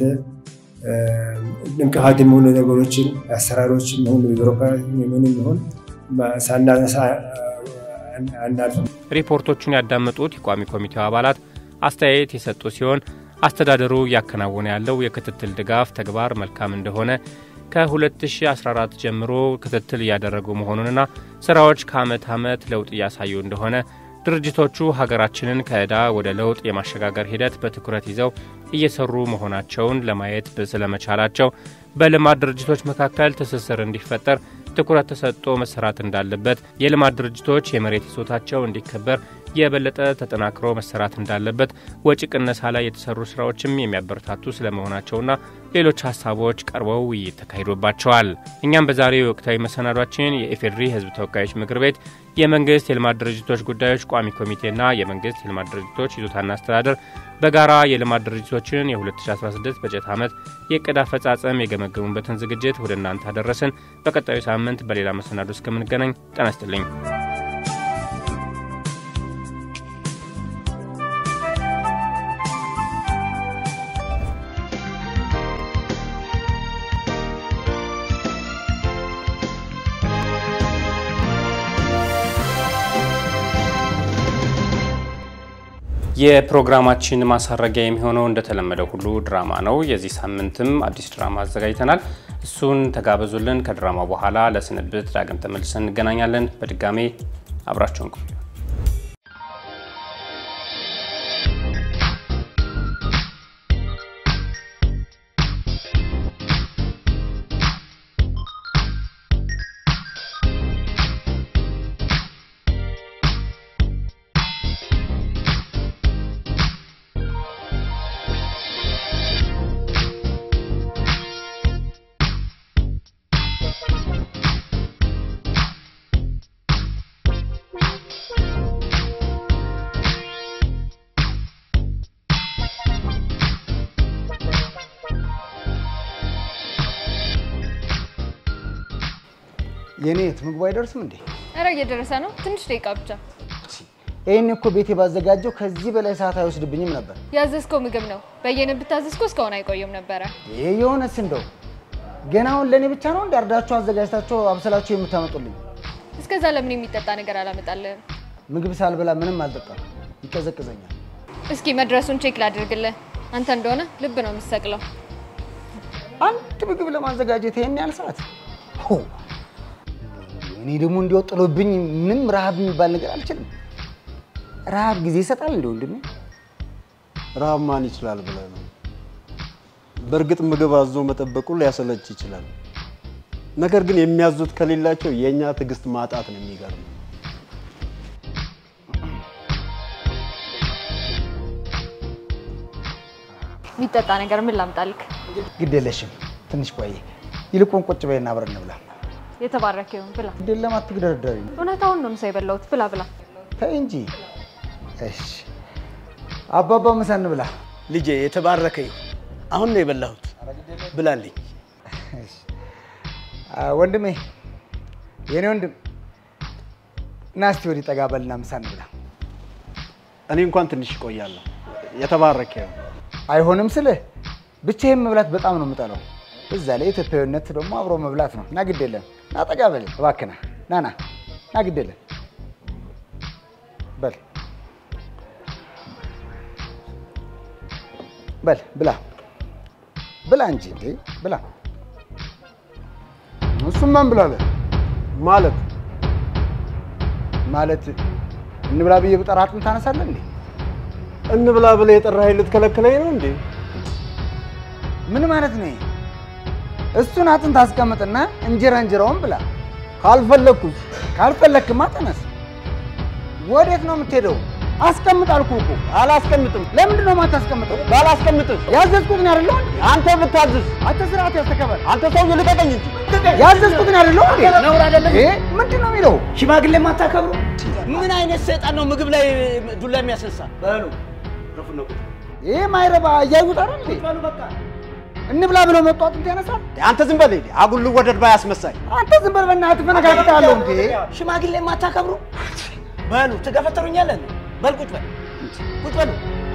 እንቅፋት የሚሆኑ ነገሮችን አሰራሮችን ሆኑ ቢሮክራሲ ምንም ይሁን ሳናነሳ አናልፍም። ሪፖርቶቹን ያዳመጡት የቋሚ ኮሚቴው አባላት አስተያየት የሰጡ ሲሆን አስተዳደሩ እያከናወነ ያለው የክትትል ድጋፍ ተግባር መልካም እንደሆነ ከ2014 ጀምሮ ክትትል እያደረጉ መሆኑንና ስራዎች ከዓመት ዓመት ለውጥ እያሳዩ እንደሆነ ድርጅቶቹ ሀገራችንን ከዕዳ ወደ ለውጥ የማሸጋገር ሂደት በትኩረት ይዘው እየሰሩ መሆናቸውን ለማየት ስለመቻላቸው በልማት ድርጅቶች መካከል ትስስር እንዲፈጠር ትኩረት ተሰጥቶ መሰራት እንዳለበት፣ የልማት ድርጅቶች የመሬት ይዞታቸው እንዲከበር የበለጠ ተጠናክሮ መሰራት እንዳለበት፣ ወጪ ቅነሳ ላይ የተሰሩ ስራዎችም የሚያበረታቱ ስለመሆናቸውና ሌሎች ሀሳቦች ቀርበው ውይይት ተካሂዶባቸዋል። እኛም በዛሬው ወቅታዊ መሰናዷችን የኢፌዴሪ ሕዝብ ተወካዮች ምክር ቤት የመንግስት የልማት ድርጅቶች ጉዳዮች ቋሚ ኮሚቴና የመንግስት የልማት ድርጅቶች ይዞታና አስተዳደር በጋራ የልማት ድርጅቶችን የ2016 በጀት ዓመት የዕቅድ አፈጻጸም የገመገሙበትን ዝግጅት ወደ እናንተ አደረስን። በቀጣዩ ሳምንት በሌላ መሰናዶ እስከምንገናኝ ጤና ይስጥልኝ። የፕሮግራማችን ማሳረጊያ የሚሆነው እንደተለመደው ሁሉ ድራማ ነው። የዚህ ሳምንትም አዲስ ድራማ አዘጋጅተናል። እሱን ተጋበዙልን። ከድራማው በኋላ ለስንብት ዳግም ተመልሰን እንገናኛለን። በድጋሜ አብራችሁን ቆዩ። የኔት ምግቡ አይደርስም እንዴ? ኧረ እየደረሰ ነው። ትንሽ ደቂቃ ብቻ። ይህን እኮ ቤቴ ባዘጋጀው ከዚህ በላይ ሰዓት አይወስድብኝም ነበር። ያዘዝከው ምግብ ነው። በየነ ብታዘዝኮ እስካሁን አይቆየም ነበረ። ይህ የሆነስ እንደው ገና አሁን ለእኔ ብቻ ነው እንዳርዳችሁ አዘጋጅታችሁ አብስላችሁ የምታመጡልኝ? እስከዛ ለምን የሚጠጣ ነገር አላመጣልህም? ምግብ ሳልበላ ምንም አልጠጣም፣ ይቀዘቅዘኛል። እስኪ መድረሱን ቼክ ላድርግልህ። አንተ እንደሆነ ልብ ነው የምትሰቅለው። አንድ ምግብ ለማዘጋጀት ይሄን ያህል ሰዓት? ሆ! እኔ ደግሞ እንዲያው ጥሎብኝ ምንም ረሃብ የሚባል ነገር አልችልም። ረሃብ ጊዜ ይሰጣል እንደ ወንድሜ። ረሃብ ማን ይችላል ብለህ ነው? በእርግጥ ምግብ አዞ መጠበቁ ሊያሰለች ይችላል። ነገር ግን የሚያዙት ከሌላቸው የእኛ ትዕግስት ማጣት ነው የሚገርመው። የሚጠጣ ነገር ምን ላምጣልክ? ግድ የለሽም ትንሽ ቆይ። ይልቁን ቁጭ በይና አብረን እንብላ። የተባረከ ይሁን ብላ። ግድ የለም አትግደርደሪ። እውነታውን ነው ምሳ የበላሁት። ብላ ብላ። ተይ እንጂ። እሺ አባባ ምሳ እንብላ። ልጄ የተባረከ ይሁን። አሁን ነው የበላሁት። ብላልኝ። እሺ። አ፣ ወንድሜ የኔ ወንድም ና እስቲ ወዲህ ጠጋ በልና ምሳ እንብላ። እኔ እንኳን ትንሽ እቆያለሁ። የተባረከ ይሁን። አይሆንም ስልህ ብቻዬን መብላት በጣም ነው የምጠላው። እዛ ላይ ኢትዮጵያዊነት ደግሞ አብሮ መብላት ነው። ና ግድ የለም ና ጠጋ በል እባክህ ና ና ና ና ግድ የለም በል በል ብላ ብላ እንጂ እንዴ ብላ። እሱም ማን ብላለ ማለት ማለት እንብላ ብዬ ብጠራ አጥንት ታነሳለህ እንዴ? እንብላ ብለህ የጠራኸኝ ልትከለክለኝ ነው እንዴ? ምን ማለት ነው? ይሄ? እሱን አጥንት አስቀምጥና እንጀራ እንጀራውን ብላ። ካልፈለግኩት ካልፈለክማ ተነስ። ወዴት ነው የምትሄደው? አስቀምጥ አልኩህ እኮ። አላስቀምጥም። ለምንድን ነው የማታስቀምጠው? ባላስቀምጥም ያዘዝኩትን አይደለሁ እንዴ? አንተ ብታዝዝ አንተ ስርዓት ያስተከበር። አንተ ሰውዬ ልቀቀኝ እንጂ ያዘዝኩትን አይደለሁ እንዴ? ነውር አይደለም? ይሄ ምንድን ነው የሚለው? ሽማግሌ የማታከብሩ ምን አይነት ሰይጣን ነው ምግብ ላይ ዱላ የሚያስነሳ? በሉ ይሄ ማይረባ እያዩት አይደል እንዴ? በሉ በቃ እንብላ ብሎ መጡ አጥንት ያነሳል። አንተ ዝም በል ሂድ። አጉል ልወደድ ባይ አስመሳይ አንተ ዝም በል በእናትህ ፈነካክታለሁ እንዴ? ሽማግሌ የማታከብሩ በሉ ትገፈተሩኛለን። በል ቁጭ በል ቁጭ በሉ።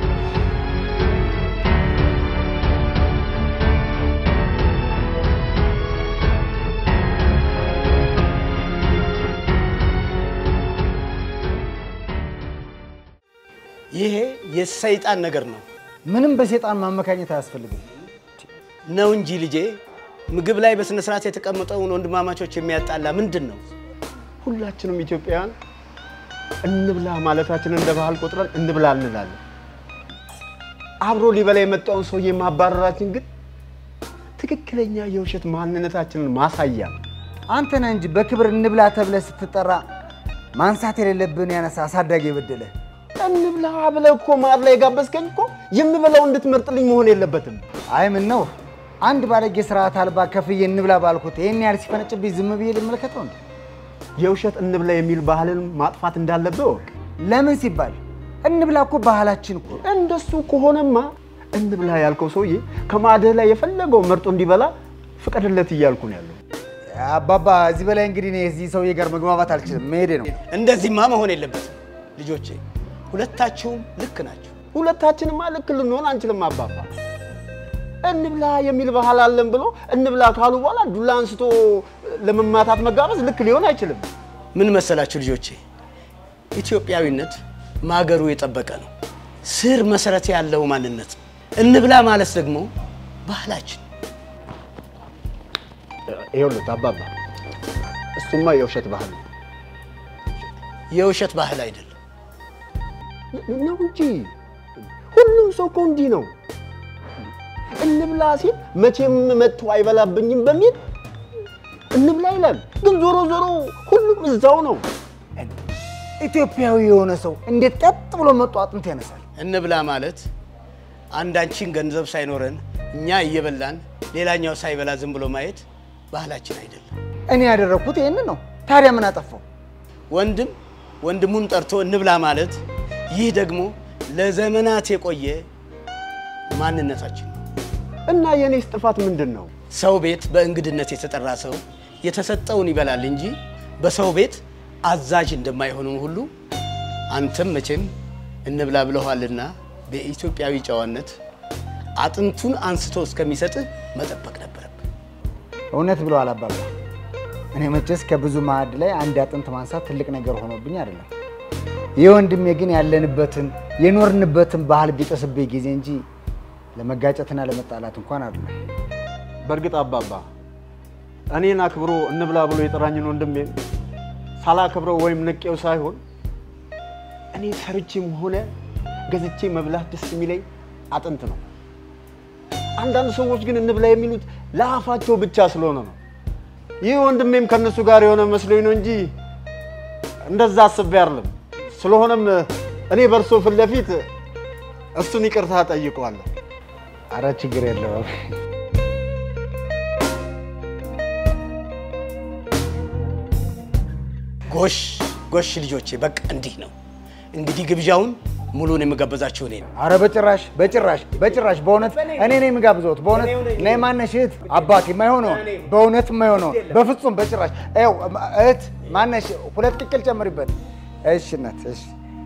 ይሄ የሰይጣን ነገር ነው ምንም በሴጣን ማመካኘት አያስፈልግም። ነው እንጂ ልጄ፣ ምግብ ላይ በስነ ስርዓት የተቀመጠውን ወንድማማቾች የሚያጣላ ምንድን ነው? ሁላችንም ኢትዮጵያውያን እንብላ ማለታችን እንደ ባህል ቆጥረን እንብላ እንላለን። አብሮ ሊበላ የመጣውን ሰውዬ ማባረራችን ግን ትክክለኛ የውሸት ማንነታችንን ማሳያ ነው። አንተ ነህ እንጂ በክብር እንብላ ተብለህ ስትጠራ ማንሳት የሌለብን ያነሳ አሳዳጊ የበደለ እንብላ ብለህ እኮ ማር ላይ የጋበዝከኝ እኮ የምበላው እንድትመርጥልኝ መሆን የለበትም። አይ ምን ነው አንድ ባለጌ ስርዓት አልባ ከፍዬ እንብላ ባልኩት ይህን ያህል ሲፈነጭብኝ ዝም ብዬ ልመለከተው እንዴ? የውሸት እንብላ የሚል ባህልን ማጥፋት እንዳለብህ እወቅ። ለምን ሲባል እንብላ እኮ ባህላችን እኮ። እንደሱ ከሆነማ እንብላ ያልከው ሰውዬ ከማዕድህ ላይ የፈለገው መርጦ እንዲበላ ፍቀድለት እያልኩ ነው ያለው። አባባ እዚህ በላይ እንግዲህ እኔ እዚህ ሰውዬ ጋር መግባባት አልችልም፣ መሄዴ ነው። እንደዚህማ መሆን የለበትም ልጆቼ፣ ሁለታችሁም ልክ ናቸው። ሁለታችንማ ልክ ልንሆን አንችልም አባባ። እንብላ የሚል ባህል አለን ብሎ እንብላ ካሉ በኋላ ዱላ አንስቶ ለመማታት መጋበዝ ልክ ሊሆን አይችልም። ምን መሰላችሁ ልጆቼ፣ ኢትዮጵያዊነት ማገሩ የጠበቀ ነው። ስር መሰረት ያለው ማንነት ነው። እንብላ ማለት ደግሞ ባህላችን። ይኸውልህ አባባ፣ እሱማ የውሸት ባህል ነው የውሸት ባህል አይደለም ነው እንጂ ሁሉም ሰው እኮ እንዲህ ነው። እንብላ ሲል መቼም መጥቶ አይበላብኝም በሚል እንብላ ይላል። ግን ዞሮ ዞሮ ሁሉም እዛው ነው። ኢትዮጵያዊ የሆነ ሰው እንዴት ቀጥ ብሎ መጡ አጥንት ያነሳል? እንብላ ማለት አንዳችን ገንዘብ ሳይኖረን እኛ እየበላን ሌላኛው ሳይበላ ዝም ብሎ ማየት ባህላችን አይደለም። እኔ ያደረግኩት ይህንን ነው። ታዲያ ምን አጠፋው? ወንድም ወንድሙን ጠርቶ እንብላ ማለት ይህ ደግሞ ለዘመናት የቆየ ማንነታችን ነው። እና የኔስ ጥፋት ምንድን ነው? ሰው ቤት በእንግድነት የተጠራ ሰው የተሰጠውን ይበላል እንጂ በሰው ቤት አዛዥ እንደማይሆንም ሁሉ አንተም መቼም እንብላ ብለኋልና በኢትዮጵያዊ ጨዋነት አጥንቱን አንስቶ እስከሚሰጥህ መጠበቅ ነበረብህ። እውነት ብለዋል አባባ። እኔ መቼስ ከብዙ ማዕድ ላይ አንድ አጥንት ማንሳት ትልቅ ነገር ሆኖብኝ አይደለም። ይህ ወንድሜ ግን ያለንበትን የኖርንበትን ባህል ቢጥስብኝ ጊዜ እንጂ ለመጋጨትና ለመጣላት እንኳን አይደለም። በእርግጥ አባባ እኔን አክብሮ እንብላ ብሎ የጠራኝን ወንድሜ ሳላከብረው ወይም ንቄው ሳይሆን እኔ ሰርቼም ሆነ ገዝቼ መብላት ደስ የሚለኝ አጥንት ነው። አንዳንድ ሰዎች ግን እንብላ የሚሉት ለአፋቸው ብቻ ስለሆነ ነው። ይህ ወንድሜም ከእነሱ ጋር የሆነ መስሎኝ ነው እንጂ እንደዛ አስቤ አይደለም። ስለሆነም እኔ በእርሶ ፊት ለፊት እሱን ይቅርታ ጠይቀዋለሁ። አረ ችግር የለውም። ጎሽ ጎሽ ልጆቼ፣ በቃ እንዲህ ነው እንግዲህ ግብዣውን ሙሉን የምጋበዛችሁ እኔ ነው። አረ በጭራሽ በጭራሽ በጭራሽ በእውነት እኔ ነኝ የምጋብዘውት። በእውነት ነይ ማነሽ እህት አባት የማይሆነው በእውነት የማይሆነው በፍጹም በጭራሽ። ይኸው እህት ማነሽ ሁለት ቅቅል ጨምሪበት። እሺ እናት እሺ።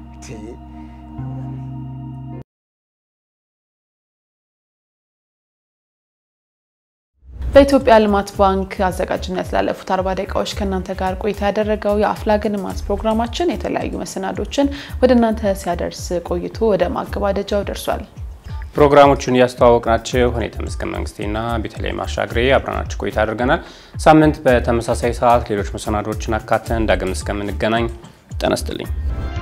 በኢትዮጵያ ልማት ባንክ አዘጋጅነት ላለፉት አርባ ደቂቃዎች ከእናንተ ጋር ቆይታ ያደረገው የአፍላግ ልማት ፕሮግራማችን የተለያዩ መሰናዶችን ወደ እናንተ ሲያደርስ ቆይቶ ወደ ማገባደጃው ደርሷል። ፕሮግራሞቹን እያስተዋወቅናችሁ እኔ ተመስገን መንግስቴና ቤተልሔም አሻግሬ አብረናችሁ ቆይታ አድርገናል። ሳምንት በተመሳሳይ ሰዓት ሌሎች መሰናዶዎችን አካተን ዳግም እስከምንገናኝ ጤና ይስጥልኝ።